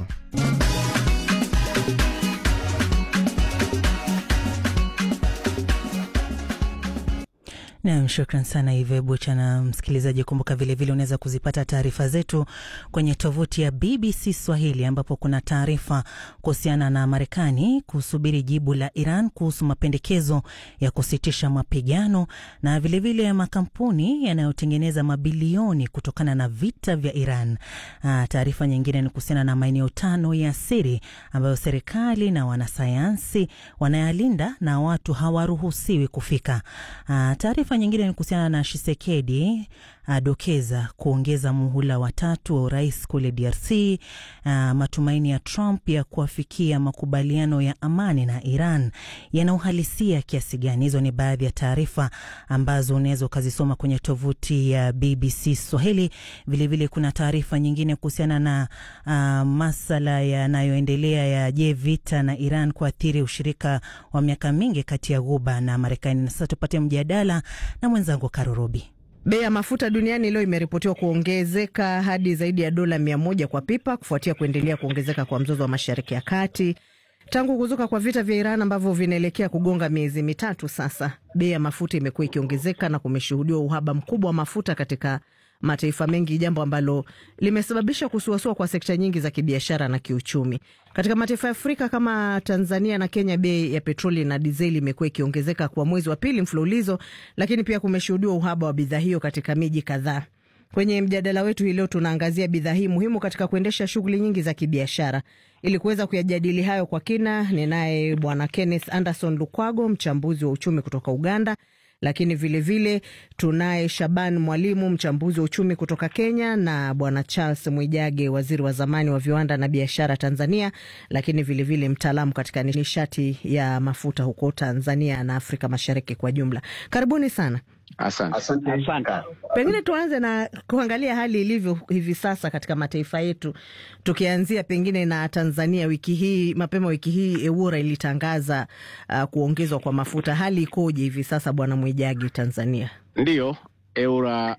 Nam, shukran sana Ive Bucha. Na msikilizaji, kumbuka vilevile unaweza kuzipata taarifa zetu kwenye tovuti ya BBC Swahili, ambapo kuna taarifa kuhusiana na Marekani kusubiri jibu la Iran kuhusu mapendekezo ya kusitisha mapigano na vilevile vile makampuni yanayotengeneza mabilioni kutokana na vita vya Iran. Taarifa nyingine ni kuhusiana na maeneo tano ya siri ambayo serikali na wanasayansi wanayalinda na watu hawaruhusiwi kufika. Taarifa nyingine ni kuhusiana na Shisekedi adokeza kuongeza muhula watatu wa urais kule DRC. Uh, matumaini ya Trump ya kuafikia makubaliano ya amani na Iran yana uhalisia kiasi gani? Hizo ni baadhi ya taarifa ambazo unaweza ukazisoma kwenye tovuti ya BBC Swahili. Vilevile vile kuna taarifa nyingine kuhusiana na uh, masala yanayoendelea ya je, vita na Iran kuathiri ushirika wa miaka mingi kati ya Ghuba na Marekani. Na sasa tupate mjadala na mwenzangu Karurubi. Bei ya mafuta duniani leo imeripotiwa kuongezeka hadi zaidi ya dola mia moja kwa pipa kufuatia kuendelea kuongezeka kwa mzozo wa Mashariki ya Kati tangu kuzuka kwa vita vya Iran ambavyo vinaelekea kugonga miezi mitatu sasa. Bei ya mafuta imekuwa ikiongezeka na kumeshuhudiwa uhaba mkubwa wa mafuta katika mataifa mengi, jambo ambalo limesababisha kusuasua kwa sekta nyingi za kibiashara na kiuchumi. Katika mataifa ya Afrika kama Tanzania na Kenya, bei ya petroli na dizeli imekuwa ikiongezeka kwa mwezi wa pili mfululizo, lakini pia kumeshuhudiwa uhaba wa bidhaa hiyo katika miji kadhaa. Kwenye mjadala wetu hii leo tunaangazia bidhaa hii muhimu katika kuendesha shughuli nyingi za kibiashara. Ili kuweza kuyajadili hayo kwa kina, ninaye Bwana Kenneth Anderson Lukwago, mchambuzi wa uchumi kutoka Uganda, lakini vilevile tunaye Shaban Mwalimu, mchambuzi wa uchumi kutoka Kenya, na bwana Charles Mwijage, waziri wa zamani wa viwanda na biashara Tanzania, lakini vilevile mtaalamu katika nishati ya mafuta huko Tanzania na Afrika Mashariki kwa jumla. Karibuni sana. Asante. Asante. Asante. Pengine tuanze na kuangalia hali ilivyo hivi sasa katika mataifa yetu, tukianzia pengine na Tanzania. Wiki hii mapema wiki hii EWURA ilitangaza uh, kuongezwa kwa mafuta. Hali ikoje hivi sasa, bwana Mwijagi, Tanzania? Ndiyo, EWURA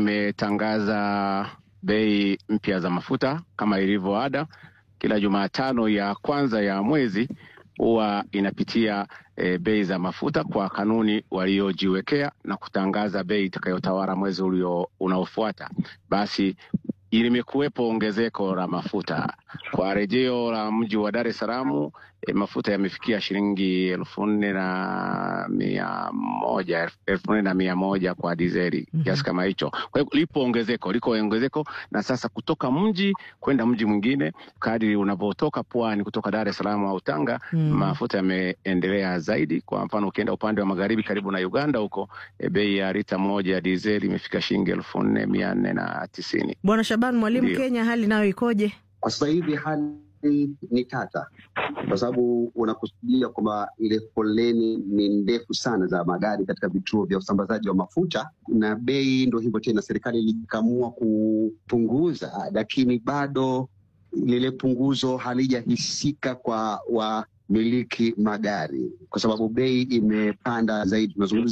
imetangaza bei mpya za mafuta kama ilivyo ada, kila Jumatano ya kwanza ya mwezi huwa inapitia e, bei za mafuta kwa kanuni waliojiwekea na kutangaza bei itakayotawala mwezi ulio unaofuata. Basi limekuwepo ongezeko la mafuta kwa rejeo la mji wa Dar es Salaam. E, mafuta yamefikia shilingi elfu nne na mia moja elfu nne na mia moja kwa dizeli kiasi mm -hmm. kama hicho. Kwa hiyo lipo ongezeko, liko ongezeko, na sasa kutoka mji kwenda mji mwingine, kadri unavyotoka pwani, kutoka Dar es Salaam au Tanga mm -hmm. mafuta yameendelea zaidi. Kwa mfano ukienda upande wa magharibi karibu na Uganda huko, e, bei ya lita moja ya dizeli imefika shilingi elfu nne mia nne na tisini. Bwana Shaban Mwalimu, Kenya hali nayo ikoje kwa sasa hivi? hali ni tata kwa sababu unakusudia kwamba ile foleni ni ndefu sana za magari katika vituo vya usambazaji wa mafuta, na bei ndo hivyo tena. Serikali ilikamua kupunguza, lakini bado lile punguzo halijahisika kwa wamiliki magari, kwa sababu bei imepanda zaidi. Tunazungumza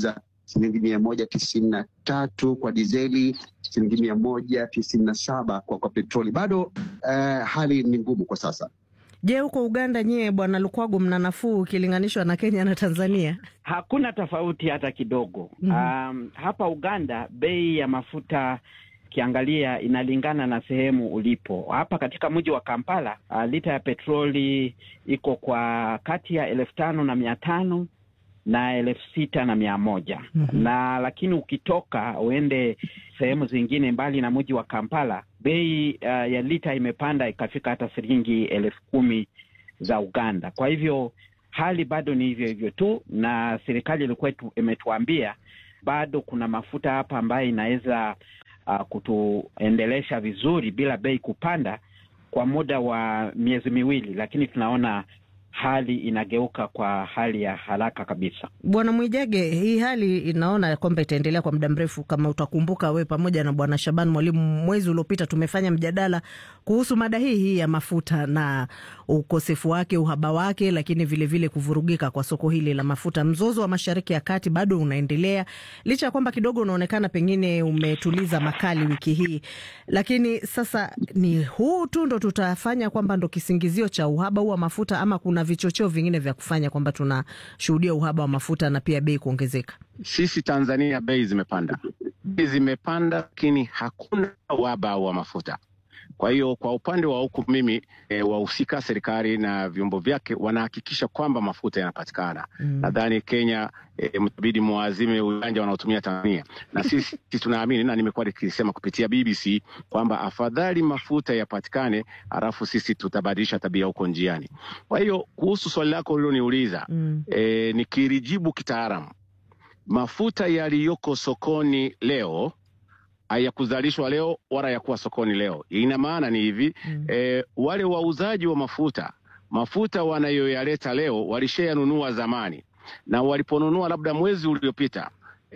shilingi mia moja tisini na tatu kwa dizeli, shilingi mia moja tisini na saba kwa, kwa petroli. Bado uh, hali ni ngumu kwa sasa. Je, huko Uganda nyie, Bwana Lukwago, mna nafuu ukilinganishwa na Kenya na Tanzania? Hakuna tofauti hata kidogo. mm -hmm. Um, hapa Uganda bei ya mafuta ukiangalia inalingana na sehemu ulipo. Hapa katika mji wa Kampala uh, lita ya petroli iko kwa kati ya elfu tano na mia tano na elfu sita na mia moja mm -hmm. na lakini ukitoka uende sehemu zingine mbali na mji wa Kampala bei uh, ya lita imepanda ikafika hata shilingi elfu kumi za Uganda. Kwa hivyo hali bado ni hivyo hivyo tu, na serikali ilikuwa imetuambia bado kuna mafuta hapa ambayo inaweza uh, kutuendelesha vizuri bila bei kupanda kwa muda wa miezi miwili, lakini tunaona hali inageuka kwa hali ya haraka kabisa. Bwana Mwijage, hii hali inaona kwamba itaendelea kwa muda mrefu. Kama utakumbuka, we pamoja na Bwana Shaban Mwalimu, mwezi uliopita tumefanya mjadala kuhusu mada hii hii ya mafuta na ukosefu wake, uhaba wake, lakini vilevile vile kuvurugika kwa soko hili la mafuta. Mzozo wa Mashariki ya Kati bado unaendelea licha ya kwamba kidogo unaonekana pengine umetuliza makali wiki hii, lakini sasa ni huu tu ndo tutafanya kwamba ndo kisingizio cha uhaba huu wa mafuta ama kuna vichocheo vingine vya kufanya kwamba tunashuhudia uhaba wa mafuta na pia bei kuongezeka? Sisi Tanzania bei zimepanda, bei zimepanda, lakini hakuna uhaba wa mafuta. Kwa hiyo kwa upande wa huku mimi e, wahusika serikali na vyombo vyake wanahakikisha kwamba mafuta yanapatikana. Mm. Nadhani Kenya e, mtabidi mwazime ujanja wanaotumia Tanzania, na sisi tunaamini na nimekuwa nikisema kupitia BBC kwamba afadhali mafuta yapatikane, halafu sisi tutabadilisha tabia huko njiani. Kwa hiyo kuhusu swali lako uliloniuliza, mm. e, nikilijibu kitaalamu, mafuta yaliyoko sokoni leo hayakuzalishwa leo wala yakuwa sokoni leo. Ina maana ni hivi mm. E, wale wauzaji wa mafuta mafuta wanayoyaleta leo walishayanunua zamani, na waliponunua labda mwezi uliopita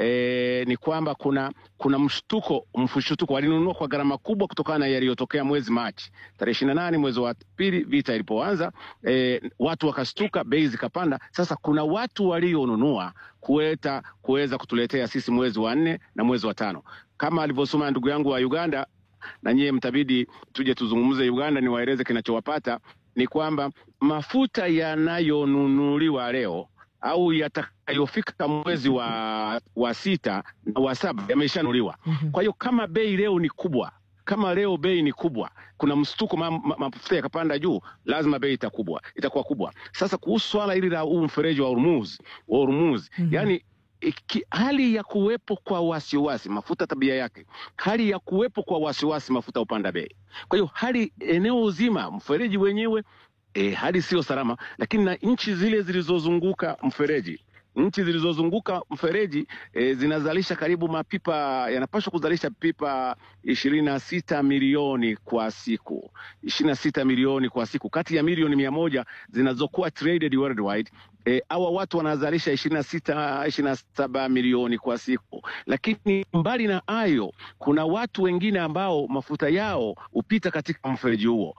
E, ni kwamba kuna kuna mshtuko mfushutuko, walinunua kwa gharama kubwa kutokana na yaliyotokea mwezi Machi tarehe ishirini na nane mwezi wa pili vita ilipoanza. E, watu wakastuka, bei zikapanda. Sasa kuna watu walionunua kueta kuweza kutuletea sisi mwezi wa nne na mwezi wa tano, kama alivyosoma ndugu yangu wa Uganda, na nyie mtabidi tuje tuzungumze Uganda, niwaeleze kinachowapata ni kwamba mafuta yanayonunuliwa leo au yatakayofika mwezi wa, wa sita na wa saba yameshanuliwa. mm -hmm. Kwa hiyo kama bei leo ni kubwa, kama leo bei ni kubwa, kuna mshtuko, mafuta yakapanda juu, lazima bei itakubwa, itakuwa kubwa. Sasa kuhusu swala hili la huu mfereji wa Hormuz, wa Hormuz mm -hmm. yani Iki, hali ya kuwepo kwa wasiwasi mafuta tabia yake, hali ya kuwepo kwa wasiwasi mafuta upanda bei. Kwa hiyo hali eneo zima mfereji wenyewe E, hali siyo salama, lakini na nchi zile zilizozunguka mfereji nchi zilizozunguka mfereji e, zinazalisha karibu mapipa yanapaswa kuzalisha pipa ishirini na sita milioni kwa siku, ishirini na sita milioni kwa siku kati ya milioni mia moja zinazokuwa traded worldwide. E, hawa watu wanazalisha ishirini na sita ishirini na saba milioni kwa siku, lakini mbali na hayo kuna watu wengine ambao mafuta yao hupita katika mfereji huo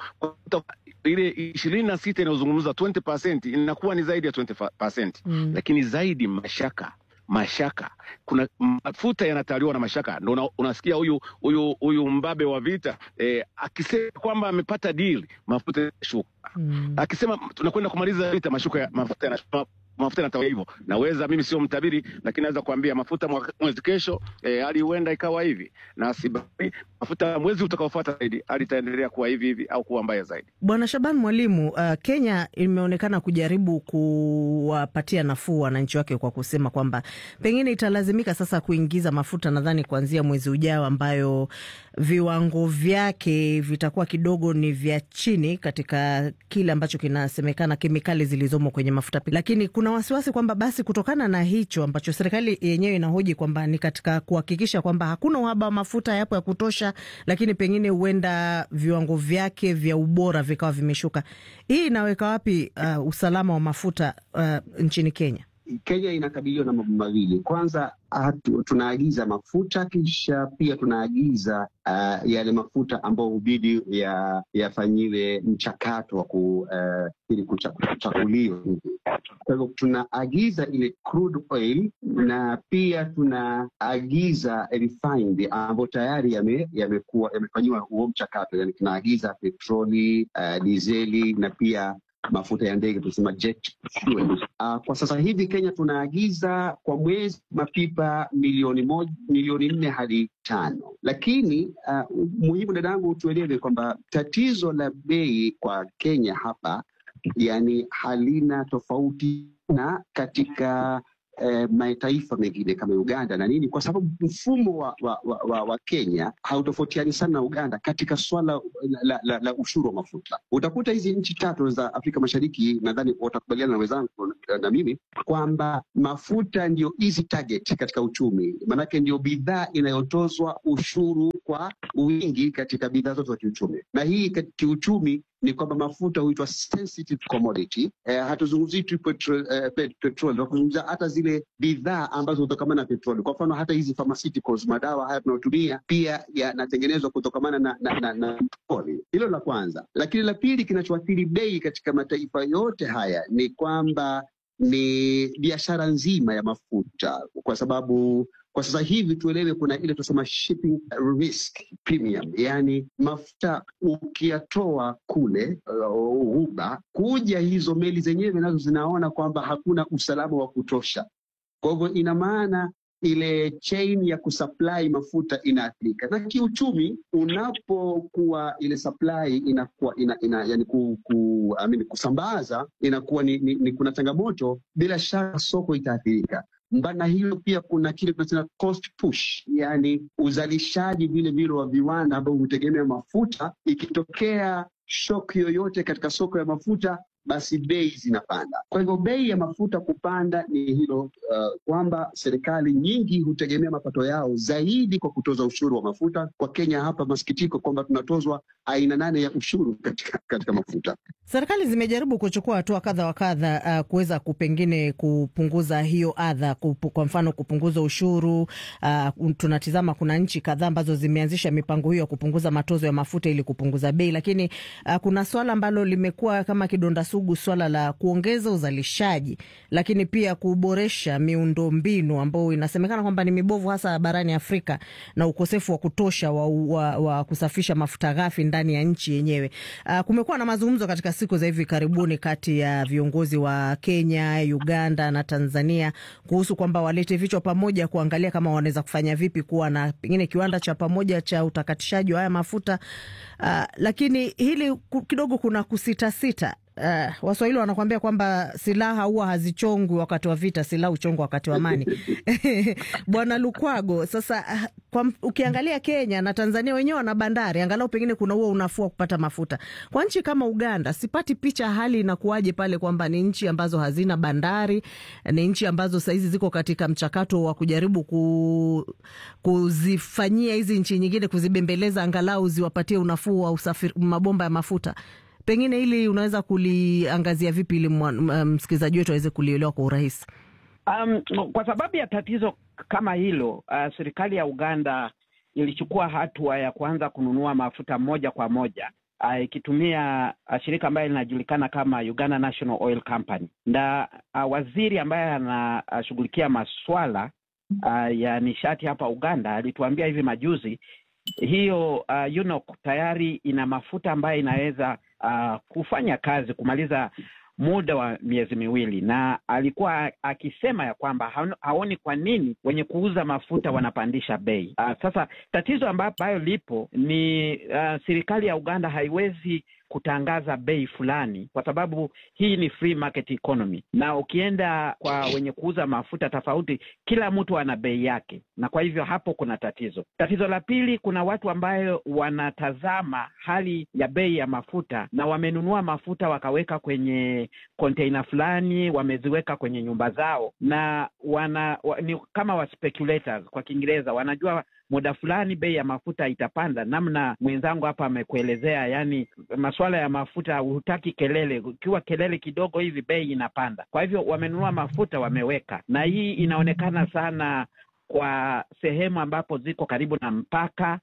ile ishirini na sita inayozungumza 20% inakuwa ni zaidi ya 20%. Mm. Lakini zaidi mashaka mashaka, kuna mafuta yanatawaliwa na mashaka, ndo una, unasikia huyu huyu huyu mbabe wa vita eh, akisema kwamba amepata deal mafuta yanashuka. Mm. Akisema tunakwenda kumaliza vita mashuka mafuta yanashuka mafuta yanatawa hivyo. Naweza mimi sio mtabiri, lakini naweza kuambia mafuta mwezi kesho eh, hali huenda ikawa hivi na sibari mafuta mwezi utakaofuata zaidi hali itaendelea kuwa hivi hivi au kuwa mbaya zaidi. Bwana Shaban Mwalimu, uh, Kenya imeonekana kujaribu kuwapatia nafuu wananchi wake kwa kusema kwamba pengine italazimika sasa kuingiza mafuta nadhani kuanzia mwezi ujao, ambayo viwango vyake vitakuwa kidogo ni vya chini katika kile ambacho kinasemekana kemikali zilizomo kwenye mafuta, lakini kuna wasiwasi kwamba basi kutokana na hicho ambacho serikali yenyewe inahoji kwamba ni katika kuhakikisha kwamba hakuna uhaba wa mafuta yapo ya kutosha, lakini pengine huenda viwango vyake vya ubora vikawa vimeshuka. Hii inaweka wapi uh, usalama wa mafuta uh, nchini Kenya? Kenya inakabiliwa na mambo mawili. Kwanza hatu, tunaagiza mafuta kisha pia tunaagiza uh, yale mafuta ambayo hubidi yafanyiwe ya mchakato wa ku, uh, ili kuchakuliwa. Kwa hivyo tunaagiza ile crude oil na pia tunaagiza refined ambayo tayari yamekuwa yame yamefanyiwa huo mchakato, yani tunaagiza petroli, uh, dizeli na pia mafuta ya ndege tunasema jet fuel. Uh, kwa sasa hivi Kenya tunaagiza kwa mwezi mapipa milioni moja, milioni nne hadi tano, lakini uh, muhimu dadangu, tuelewe kwamba tatizo la bei kwa Kenya hapa yani halina tofauti na katika eh, mataifa mengine kama Uganda na nini, kwa sababu mfumo wa, wa, wa, wa, wa Kenya hautofautiani sana na Uganda katika swala la, la, la, la ushuru wa mafuta. Utakuta hizi nchi tatu za Afrika Mashariki, nadhani watakubaliana na wenzangu na mimi kwamba mafuta ndio easy target katika uchumi, maanake ndio bidhaa inayotozwa ushuru kwa wingi katika bidhaa zote za kiuchumi, na hii kiuchumi ni kwamba mafuta huitwa sensitive commodity. Eh, hatuzungumzii tu petrol, eh, petrol tunazungumzia hata zile bidhaa ambazo hutokamana na petroli. Kwa mfano hata hizi pharmaceuticals, madawa haya tunayotumia pia yanatengenezwa kutokamana na, na, na, na petroli. Hilo la kwanza, lakini la pili kinachoathiri bei katika mataifa yote haya ni kwamba ni biashara nzima ya mafuta, kwa sababu kwa sasa hivi tuelewe, kuna ile tunasema shipping risk premium, yaani mafuta ukiyatoa kule Ghuba, uh, kuja hizo meli zenyewe nazo zinaona kwamba hakuna usalama wa kutosha. Kwa hivyo ina maana ile chain ya kusupply mafuta inaathirika, na kiuchumi, unapokuwa ile supply inakuwa ina, ina, yani ku, ku, amini, kusambaza inakuwa ni, ni, ni kuna changamoto, bila shaka soko itaathirika. Mbana hiyo pia kuna kile tunasema cost push, yani uzalishaji vile vile wa viwanda ambao hutegemea mafuta. Ikitokea shock yoyote katika soko ya mafuta, basi bei zinapanda. Kwa hivyo bei ya mafuta kupanda ni hilo uh, kwamba serikali nyingi hutegemea mapato yao zaidi kwa kutoza ushuru wa mafuta. Kwa Kenya hapa, masikitiko kwamba tunatozwa aina nane ya ushuru katika, katika mafuta. Serikali zimejaribu kuchukua hatua kadha wa kadha uh, kuweza kupengine kupunguza hiyo adha, kwa mfano kupunguza ushuru uh, tunatizama kuna nchi kadhaa ambazo zimeanzisha mipango hiyo ya kupunguza matozo ya mafuta ili kupunguza bei, lakini uh, kuna swala ambalo limekuwa kama kidonda sugu, swala la kuongeza uzalishaji, lakini pia kuboresha miundo mbinu ambayo inasemekana kwamba ni mibovu hasa barani Afrika na ukosefu wa kutosha wa, wa, wa kusafisha mafuta ghafi ndani ya nchi yenyewe. Uh, kumekuwa na mazungumzo katika siku za hivi karibuni kati ya viongozi wa Kenya, Uganda na Tanzania kuhusu kwamba walete vichwa pamoja kuangalia kama wanaweza kufanya vipi kuwa na pengine kiwanda cha pamoja cha utakatishaji wa haya mafuta uh, lakini hili kidogo kuna kusitasita. Uh, Waswahili wanakuambia kwamba silaha huwa hazichongwi wakati wa vita, silaha huchongwa wakati wa amani. Bwana Lukwago, sasa kwa, ukiangalia Kenya na Tanzania wenyewe wana bandari, angalau pengine kuna huo unafuu wa kupata mafuta. Kwa nchi kama Uganda, sipati picha hali inakuwaje pale, kwamba ni nchi ambazo hazina bandari, ni nchi ambazo sahizi ziko katika mchakato wa kujaribu ku, kuzifanyia hizi nchi nyingine, kuzibembeleza angalau ziwapatie unafuu wa usafiri, mabomba ya mafuta pengine hili unaweza kuliangazia vipi ili msikilizaji wetu aweze kulielewa kwa urahisi? Um, kwa sababu ya tatizo kama hilo uh, serikali ya Uganda ilichukua hatua ya kuanza kununua mafuta moja kwa moja uh, ikitumia uh, shirika ambayo linajulikana kama Uganda National Oil Company na uh, waziri ambaye anashughulikia uh, maswala uh, ya nishati hapa Uganda alituambia hivi majuzi hiyo uh, UNOC tayari ina mafuta ambayo inaweza uh, kufanya kazi kumaliza muda wa miezi miwili, na alikuwa akisema ya kwamba haoni kwa nini wenye kuuza mafuta wanapandisha bei. Uh, sasa tatizo ambayo lipo ni uh, serikali ya Uganda haiwezi kutangaza bei fulani kwa sababu hii ni free market economy, na ukienda kwa wenye kuuza mafuta tofauti, kila mtu ana bei yake, na kwa hivyo hapo kuna tatizo. Tatizo la pili, kuna watu ambayo wanatazama hali ya bei ya mafuta na wamenunua mafuta wakaweka kwenye container fulani, wameziweka kwenye nyumba zao, na wana wa, ni kama wa speculators kwa Kiingereza, wanajua muda fulani bei ya mafuta itapanda, namna mwenzangu hapa amekuelezea. Yani masuala ya mafuta, hutaki kelele, ukiwa kelele kidogo hivi bei inapanda. Kwa hivyo wamenunua mafuta, wameweka, na hii inaonekana sana kwa sehemu ambapo ziko karibu na mpaka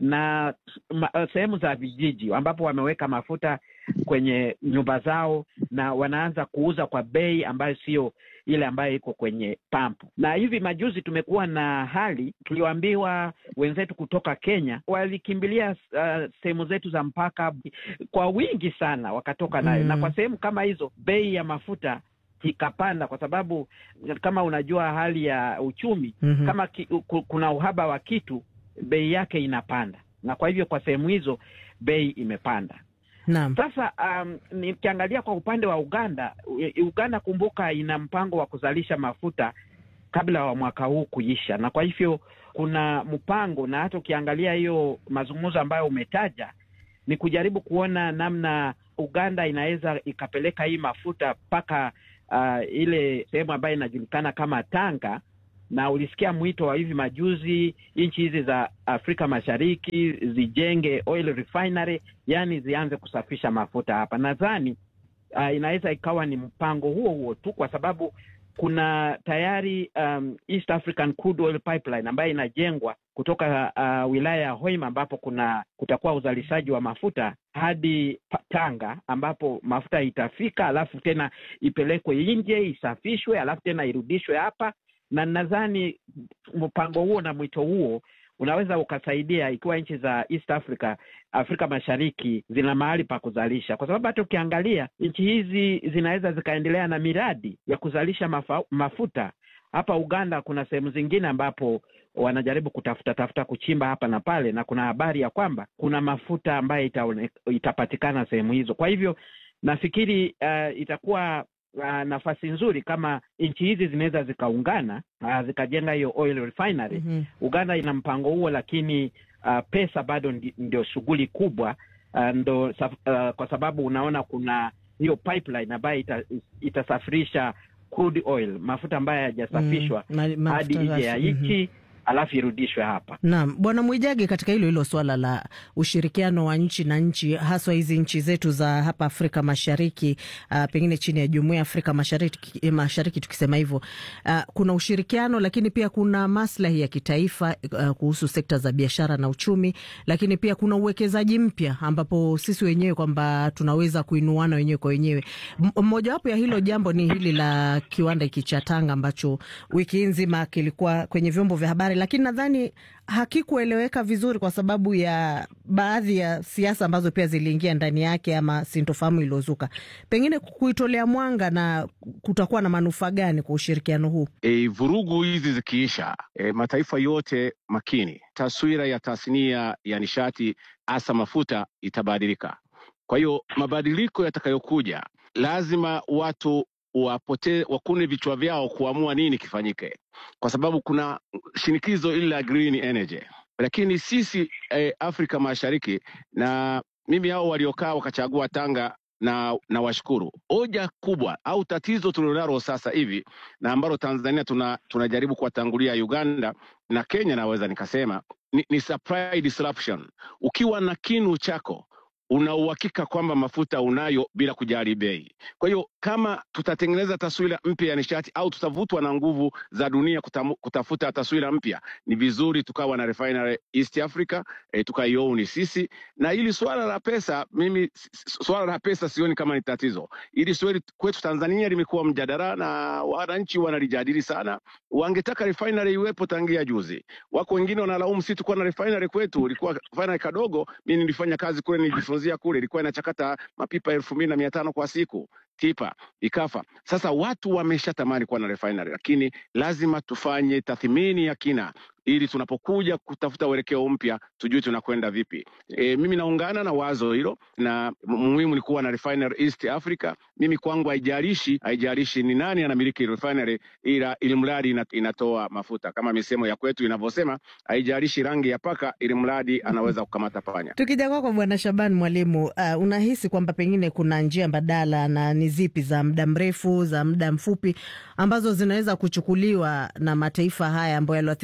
na sehemu za vijiji ambapo wameweka mafuta kwenye nyumba zao na wanaanza kuuza kwa bei ambayo sio ile ambayo iko kwenye pampu. Na hivi majuzi tumekuwa na hali tulioambiwa, wenzetu kutoka Kenya walikimbilia uh, sehemu zetu za mpaka kwa wingi sana, wakatoka nayo mm. Na kwa sehemu kama hizo bei ya mafuta ikapanda kwa sababu kama unajua hali ya uchumi mm -hmm. Kama ki, kuna uhaba wa kitu bei yake inapanda, na kwa hivyo kwa sehemu hizo bei imepanda. Naam. Sasa um, nikiangalia kwa upande wa Uganda, Uganda kumbuka, ina mpango wa kuzalisha mafuta kabla wa mwaka huu kuisha, na kwa hivyo kuna mpango, na hata ukiangalia hiyo mazungumzo ambayo umetaja ni kujaribu kuona namna Uganda inaweza ikapeleka hii mafuta mpaka uh, ile sehemu ambayo inajulikana kama Tanga na ulisikia mwito wa hivi majuzi nchi hizi za Afrika Mashariki zijenge oil refinery, yani zianze kusafisha mafuta hapa. Nadhani uh, inaweza ikawa ni mpango huo huo tu, kwa sababu kuna tayari um, East African Crude Oil Pipeline ambayo inajengwa kutoka uh, wilaya ya Hoima ambapo kuna kutakuwa uzalishaji wa mafuta hadi Tanga ambapo mafuta itafika, alafu tena ipelekwe nje isafishwe, alafu tena irudishwe hapa na nadhani mpango huo na mwito huo unaweza ukasaidia ikiwa nchi za East Africa, Afrika Mashariki zina mahali pa kuzalisha, kwa sababu hata ukiangalia nchi hizi zinaweza zikaendelea na miradi ya kuzalisha mafa, mafuta. Hapa Uganda kuna sehemu zingine ambapo wanajaribu kutafuta tafuta kuchimba hapa na pale, na kuna habari ya kwamba kuna mafuta ambayo itaone, itapatikana sehemu hizo. Kwa hivyo nafikiri uh, itakuwa Uh, nafasi nzuri kama nchi hizi zinaweza zikaungana uh, zikajenga hiyo oil refinery. mm -hmm. Uganda ina mpango huo, lakini uh, pesa bado ndio shughuli kubwa uh, ndo, uh, kwa sababu unaona kuna hiyo pipeline ambayo ita, itasafirisha crude oil, mafuta ambayo hayajasafishwa mm, hadi nje ya nchi mm -hmm alafu irudishwe hapa. Naam, Bwana Mwijage, katika hilo hilo swala la ushirikiano wa nchi na nchi, haswa hizi nchi zetu za hapa Afrika Mashariki, uh, pengine chini ya Jumuiya ya Afrika Mashariki, Mashariki tukisema hivyo, uh, kuna ushirikiano lakini pia kuna maslahi ya kitaifa uh, kuhusu sekta za biashara na uchumi, lakini pia kuna uwekezaji mpya ambapo sisi wenyewe kwamba tunaweza kuinuana wenyewe kwa wenyewe. Mmojawapo ya hilo jambo ni hili la kiwanda hiki cha Tanga ambacho wiki nzima kilikuwa kwenye vyombo vya habari lakini nadhani hakikueleweka vizuri kwa sababu ya baadhi ya siasa ambazo pia ziliingia ndani yake ama sintofahamu iliyozuka. Pengine kuitolea mwanga na kutakuwa na manufaa gani kwa ushirikiano huu? E, vurugu hizi zikiisha, e, mataifa yote makini, taswira ya tasnia ya nishati hasa mafuta itabadilika. Kwa hiyo mabadiliko yatakayokuja, lazima watu wapote wakune vichwa vyao kuamua nini kifanyike, kwa sababu kuna shinikizo ili la green energy. Lakini sisi eh, Afrika Mashariki na mimi hao waliokaa wakachagua Tanga na na washukuru. Hoja kubwa au tatizo tulilonalo sasa hivi na ambalo Tanzania tuna tunajaribu kuwatangulia Uganda na Kenya, naweza nikasema ni, ni supply disruption. Ukiwa na kinu chako una uhakika kwamba mafuta unayo bila kujali bei. Kwa hiyo kama tutatengeneza taswira mpya ya nishati au tutavutwa na nguvu za dunia kutamu, kutafuta taswira mpya, ni vizuri tukawa na refinery East Africa e, tukaioni sisi. Na hili swala la pesa, mimi swala la pesa sioni kama ni tatizo. Hili swali kwetu Tanzania limekuwa mjadala na wananchi wanalijadili sana. Wangetaka refinery iwepo tangia juzi. Wako wengine wanalaumu si tukuwa na refinery kwetu, ilikuwa refinery kadogo. Mimi nilifanya kazi kule, nilijifunzia kule, ilikuwa inachakata mapipa elfu mbili na mia tano kwa siku tipa ikafa. Sasa watu wameshatamani kuwa na refinery, lakini lazima tufanye tathmini ya kina ili tunapokuja kutafuta uelekeo mpya tujue tunakwenda vipi. E, mimi naungana na wazo hilo, na muhimu ni kuwa na refinery East Africa. Mimi kwangu haijalishi haijalishi ni nani anamiliki refinery, ila ili mradi inatoa mafuta kama misemo ya kwetu inavyosema, haijalishi rangi ya paka, ili mradi anaweza kukamata panya. Tukija kwako Bwana Shaban Mwalimu, uh, unahisi kwamba pengine kuna njia mbadala na ni zipi za muda mrefu za muda mfupi ambazo zinaweza kuchukuliwa na mataifa haya ambayo yaliathirika zaidi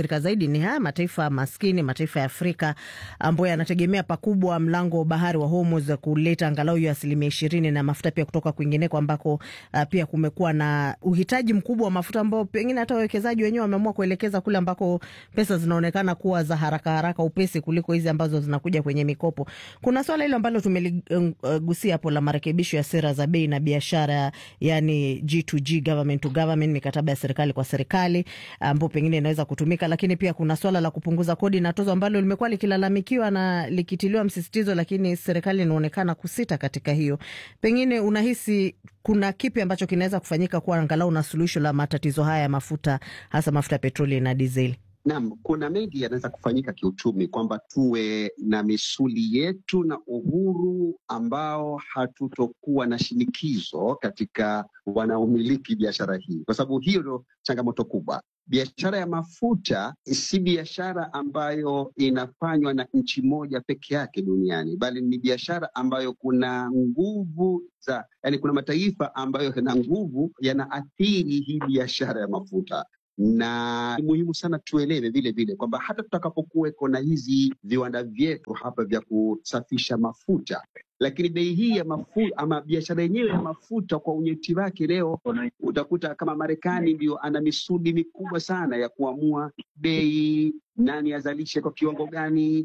ni haya mataifa maskini, mataifa ya Afrika ambayo yanategemea pakubwa mlango wa bahari wa Hormuz kuleta angalau hiyo asilimia ishirini na mafuta pia kutoka kwingineko ambako uh, pia kumekuwa na uhitaji mkubwa wa mafuta ambao pengine hata wawekezaji wenyewe wameamua kuelekeza kule ambako pesa zinaonekana kuwa za haraka haraka upesi kuliko hizi ambazo zinakuja kwenye mikopo. Kuna swala hilo ambalo tumeligusia hapo la marekebisho ya sera za bei na biashara, yani G2G, government to government, mikataba ya serikali kwa serikali ambao pengine inaweza kutumika, lakini pia kuna swala la kupunguza kodi na tozo ambalo limekuwa likilalamikiwa na likitiliwa msisitizo, lakini serikali inaonekana kusita katika hiyo. Pengine unahisi kuna kipi ambacho kinaweza kufanyika kuwa angalau na suluhisho la matatizo haya ya mafuta, hasa mafuta ya petroli na dizeli? Naam, kuna mengi yanaweza kufanyika kiuchumi, kwamba tuwe na misuli yetu na uhuru ambao hatutokuwa na shinikizo katika wanaomiliki biashara hii, kwa sababu hiyo ndio changamoto kubwa. Biashara ya mafuta si biashara ambayo inafanywa na nchi moja peke yake duniani, bali ni biashara ambayo kuna nguvu za, yani kuna mataifa ambayo yana nguvu yanaathiri hii biashara ya mafuta na ni muhimu sana tuelewe vile vile kwamba hata tutakapokuweko na hizi viwanda vyetu hapa vya kusafisha mafuta, lakini bei hii ya mafuta ama biashara yenyewe ya mafuta kwa unyeti wake, leo utakuta kama Marekani ndio ana misuli mikubwa sana ya kuamua bei, nani azalishe kwa kiwango gani,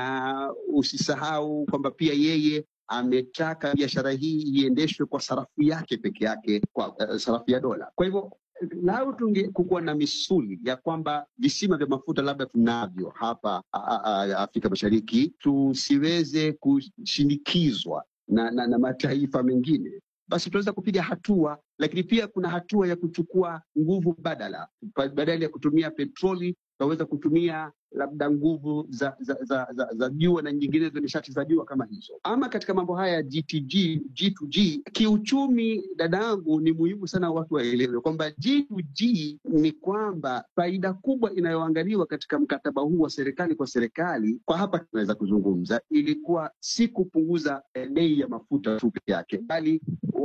na usisahau kwamba pia yeye ametaka biashara hii iendeshwe kwa sarafu yake peke yake, kwa uh, sarafu ya dola. Kwa hivyo lau tunge kukuwa na misuli ya kwamba visima vya mafuta labda tunavyo hapa a, a, Afrika Mashariki, tusiweze kushinikizwa na, na, na mataifa mengine, basi tunaweza kupiga hatua, lakini pia kuna hatua ya kuchukua nguvu badala, badala ya kutumia petroli tunaweza kutumia labda nguvu za za za, za, za jua na nyinginezo nishati za jua kama hizo. Ama katika mambo haya ya GTG, G2G kiuchumi, dadangu, ni muhimu sana watu waelewe kwamba G2G ni kwamba faida kubwa inayoangaliwa katika mkataba huu wa serikali kwa serikali, kwa hapa tunaweza kuzungumza, ilikuwa si kupunguza bei ya mafuta tu peke yake, bali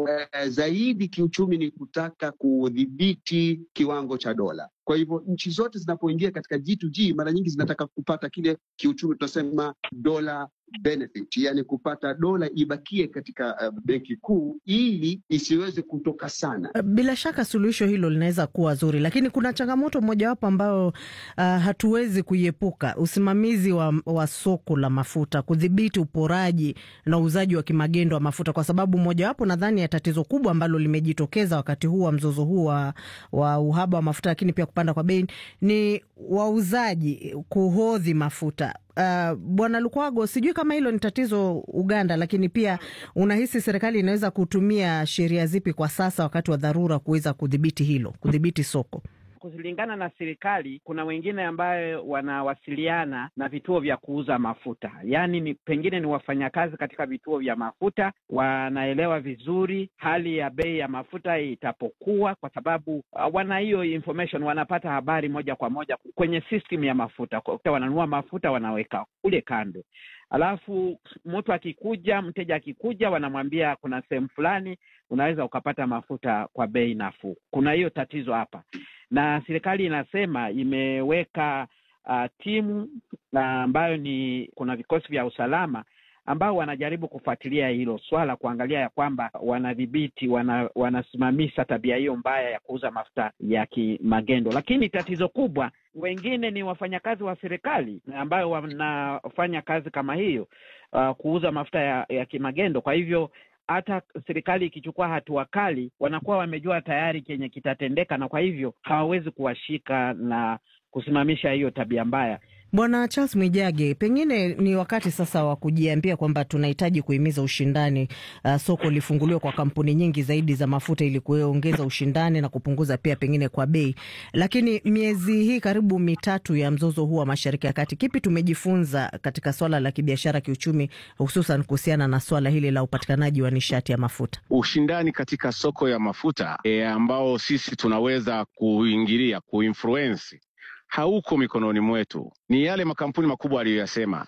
zaidi kiuchumi ni kutaka kudhibiti kiwango cha dola. Kwa hivyo nchi zote zinapoingia katika G2G mara nyingi zinataka kupata kile kiuchumi tunasema dola benefit, yani kupata dola ibakie katika uh, benki kuu ili isiweze kutoka sana. Bila shaka suluhisho hilo linaweza kuwa zuri, lakini kuna changamoto mojawapo ambayo uh, hatuwezi kuiepuka: usimamizi wa, wa soko la mafuta, kudhibiti uporaji na uuzaji wa kimagendo wa mafuta, kwa sababu mojawapo nadhani ya tatizo kubwa ambalo limejitokeza wakati huu wa mzozo huu wa, wa uhaba wa mafuta, lakini pia kupanda kwa bei ni wauzaji kuhodhi mafuta. Uh, Bwana Lukwago, sijui kama hilo ni tatizo Uganda, lakini pia unahisi serikali inaweza kutumia sheria zipi kwa sasa wakati wa dharura kuweza kudhibiti hilo, kudhibiti soko? Kulingana na serikali, kuna wengine ambayo wanawasiliana na vituo vya kuuza mafuta, yaani ni pengine ni wafanyakazi katika vituo vya mafuta, wanaelewa vizuri hali ya bei ya mafuta itapokuwa, kwa sababu uh, wana hiyo information, wanapata habari moja kwa moja kwenye system ya mafuta. Wananunua mafuta wanaweka kule kando, alafu mtu akikuja, mteja akikuja, wanamwambia kuna sehemu fulani unaweza ukapata mafuta kwa bei nafuu. Kuna hiyo tatizo hapa na serikali inasema imeweka uh, timu ambayo ni kuna vikosi vya usalama ambao wanajaribu kufuatilia hilo swala, kuangalia ya kwamba wanadhibiti, wana, wanasimamisha tabia hiyo mbaya ya kuuza mafuta ya kimagendo. Lakini tatizo kubwa, wengine ni wafanyakazi wa serikali ambayo wanafanya kazi kama hiyo, uh, kuuza mafuta ya, ya kimagendo. Kwa hivyo hata serikali ikichukua hatua kali, wanakuwa wamejua tayari kenye kitatendeka, na kwa hivyo hawawezi kuwashika na kusimamisha hiyo tabia mbaya. Bwana Charles Mwijage, pengine ni wakati sasa wa kujiambia kwamba tunahitaji kuhimiza ushindani, uh, soko lifunguliwe kwa kampuni nyingi zaidi za mafuta ili kuongeza ushindani na kupunguza pia pengine kwa bei. Lakini miezi hii karibu mitatu ya mzozo huu wa Mashariki ya Kati, kipi tumejifunza katika swala la kibiashara, kiuchumi, hususan kuhusiana na swala hili la upatikanaji wa nishati ya mafuta? Ushindani katika soko ya mafuta e, ambao sisi tunaweza kuingilia kuinfluensi hauko mikononi mwetu. Ni yale makampuni makubwa aliyoyasema,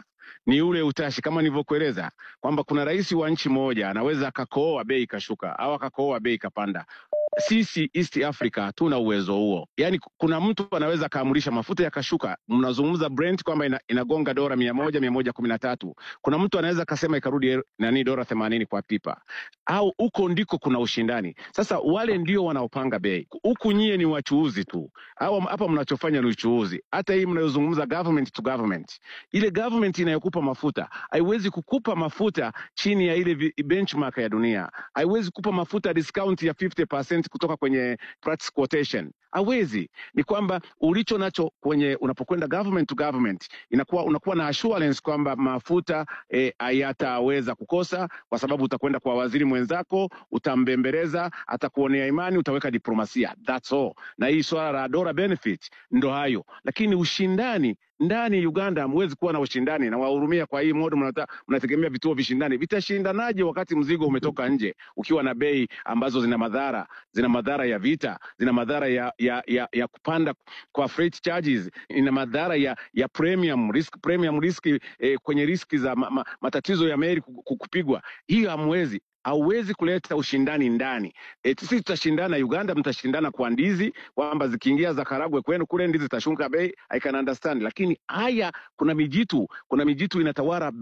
ni ule utashi, kama nilivyokueleza kwamba kuna rais wa nchi moja anaweza akakooa bei ikashuka au akakooa bei ikapanda. Sisi East Africa hatuna uwezo huo. Yaani kuna mtu anaweza akaamurisha mafuta yakashuka. Mnazungumza Brent kwamba ina, inagonga dola mia moja mia moja kumi na tatu. Kuna mtu anaweza akasema ikarudi nani dola themanini kwa pipa, au huko ndiko kuna ushindani. Sasa wale ndio wanaopanga bei, huku nyie ni wachuuzi tu, au hapa mnachofanya ni uchuuzi. Hata hii mnayozungumza government to government, ile government inayokupa mafuta haiwezi kukupa mafuta chini ya ile benchmark ya dunia, haiwezi kukupa mafuta discount ya 50% kutoka kwenye price quotation hawezi. Ni kwamba ulicho nacho kwenye unapokwenda government to government, inakuwa unakuwa na assurance kwamba mafuta hayataweza e, kukosa, kwa sababu utakwenda kwa waziri mwenzako, utambembeleza, atakuonea imani, utaweka diplomasia, that's all. Na hii swala la dola benefit ndo hayo, lakini ushindani ndani Uganda hamwezi kuwa na ushindani na wahurumia. Kwa hii modo mnategemea vituo vishindani, vitashindanaje wakati mzigo umetoka nje ukiwa na bei ambazo zina madhara, zina madhara ya vita, zina madhara ya ya, ya, ya kupanda kwa freight charges, ina madhara ya ya premium risk, premium risk eh, kwenye riski za ma, ma, matatizo ya meli kupigwa. Hiyo hamwezi hauwezi kuleta ushindani ndani. E, sisi tutashindana, Uganda mtashindana kwa ndizi kwamba zikiingia za Karagwe kwenu kule ndizi zitashuka bei, I can understand, lakini haya kuna mijitu, kuna mijitu inatawala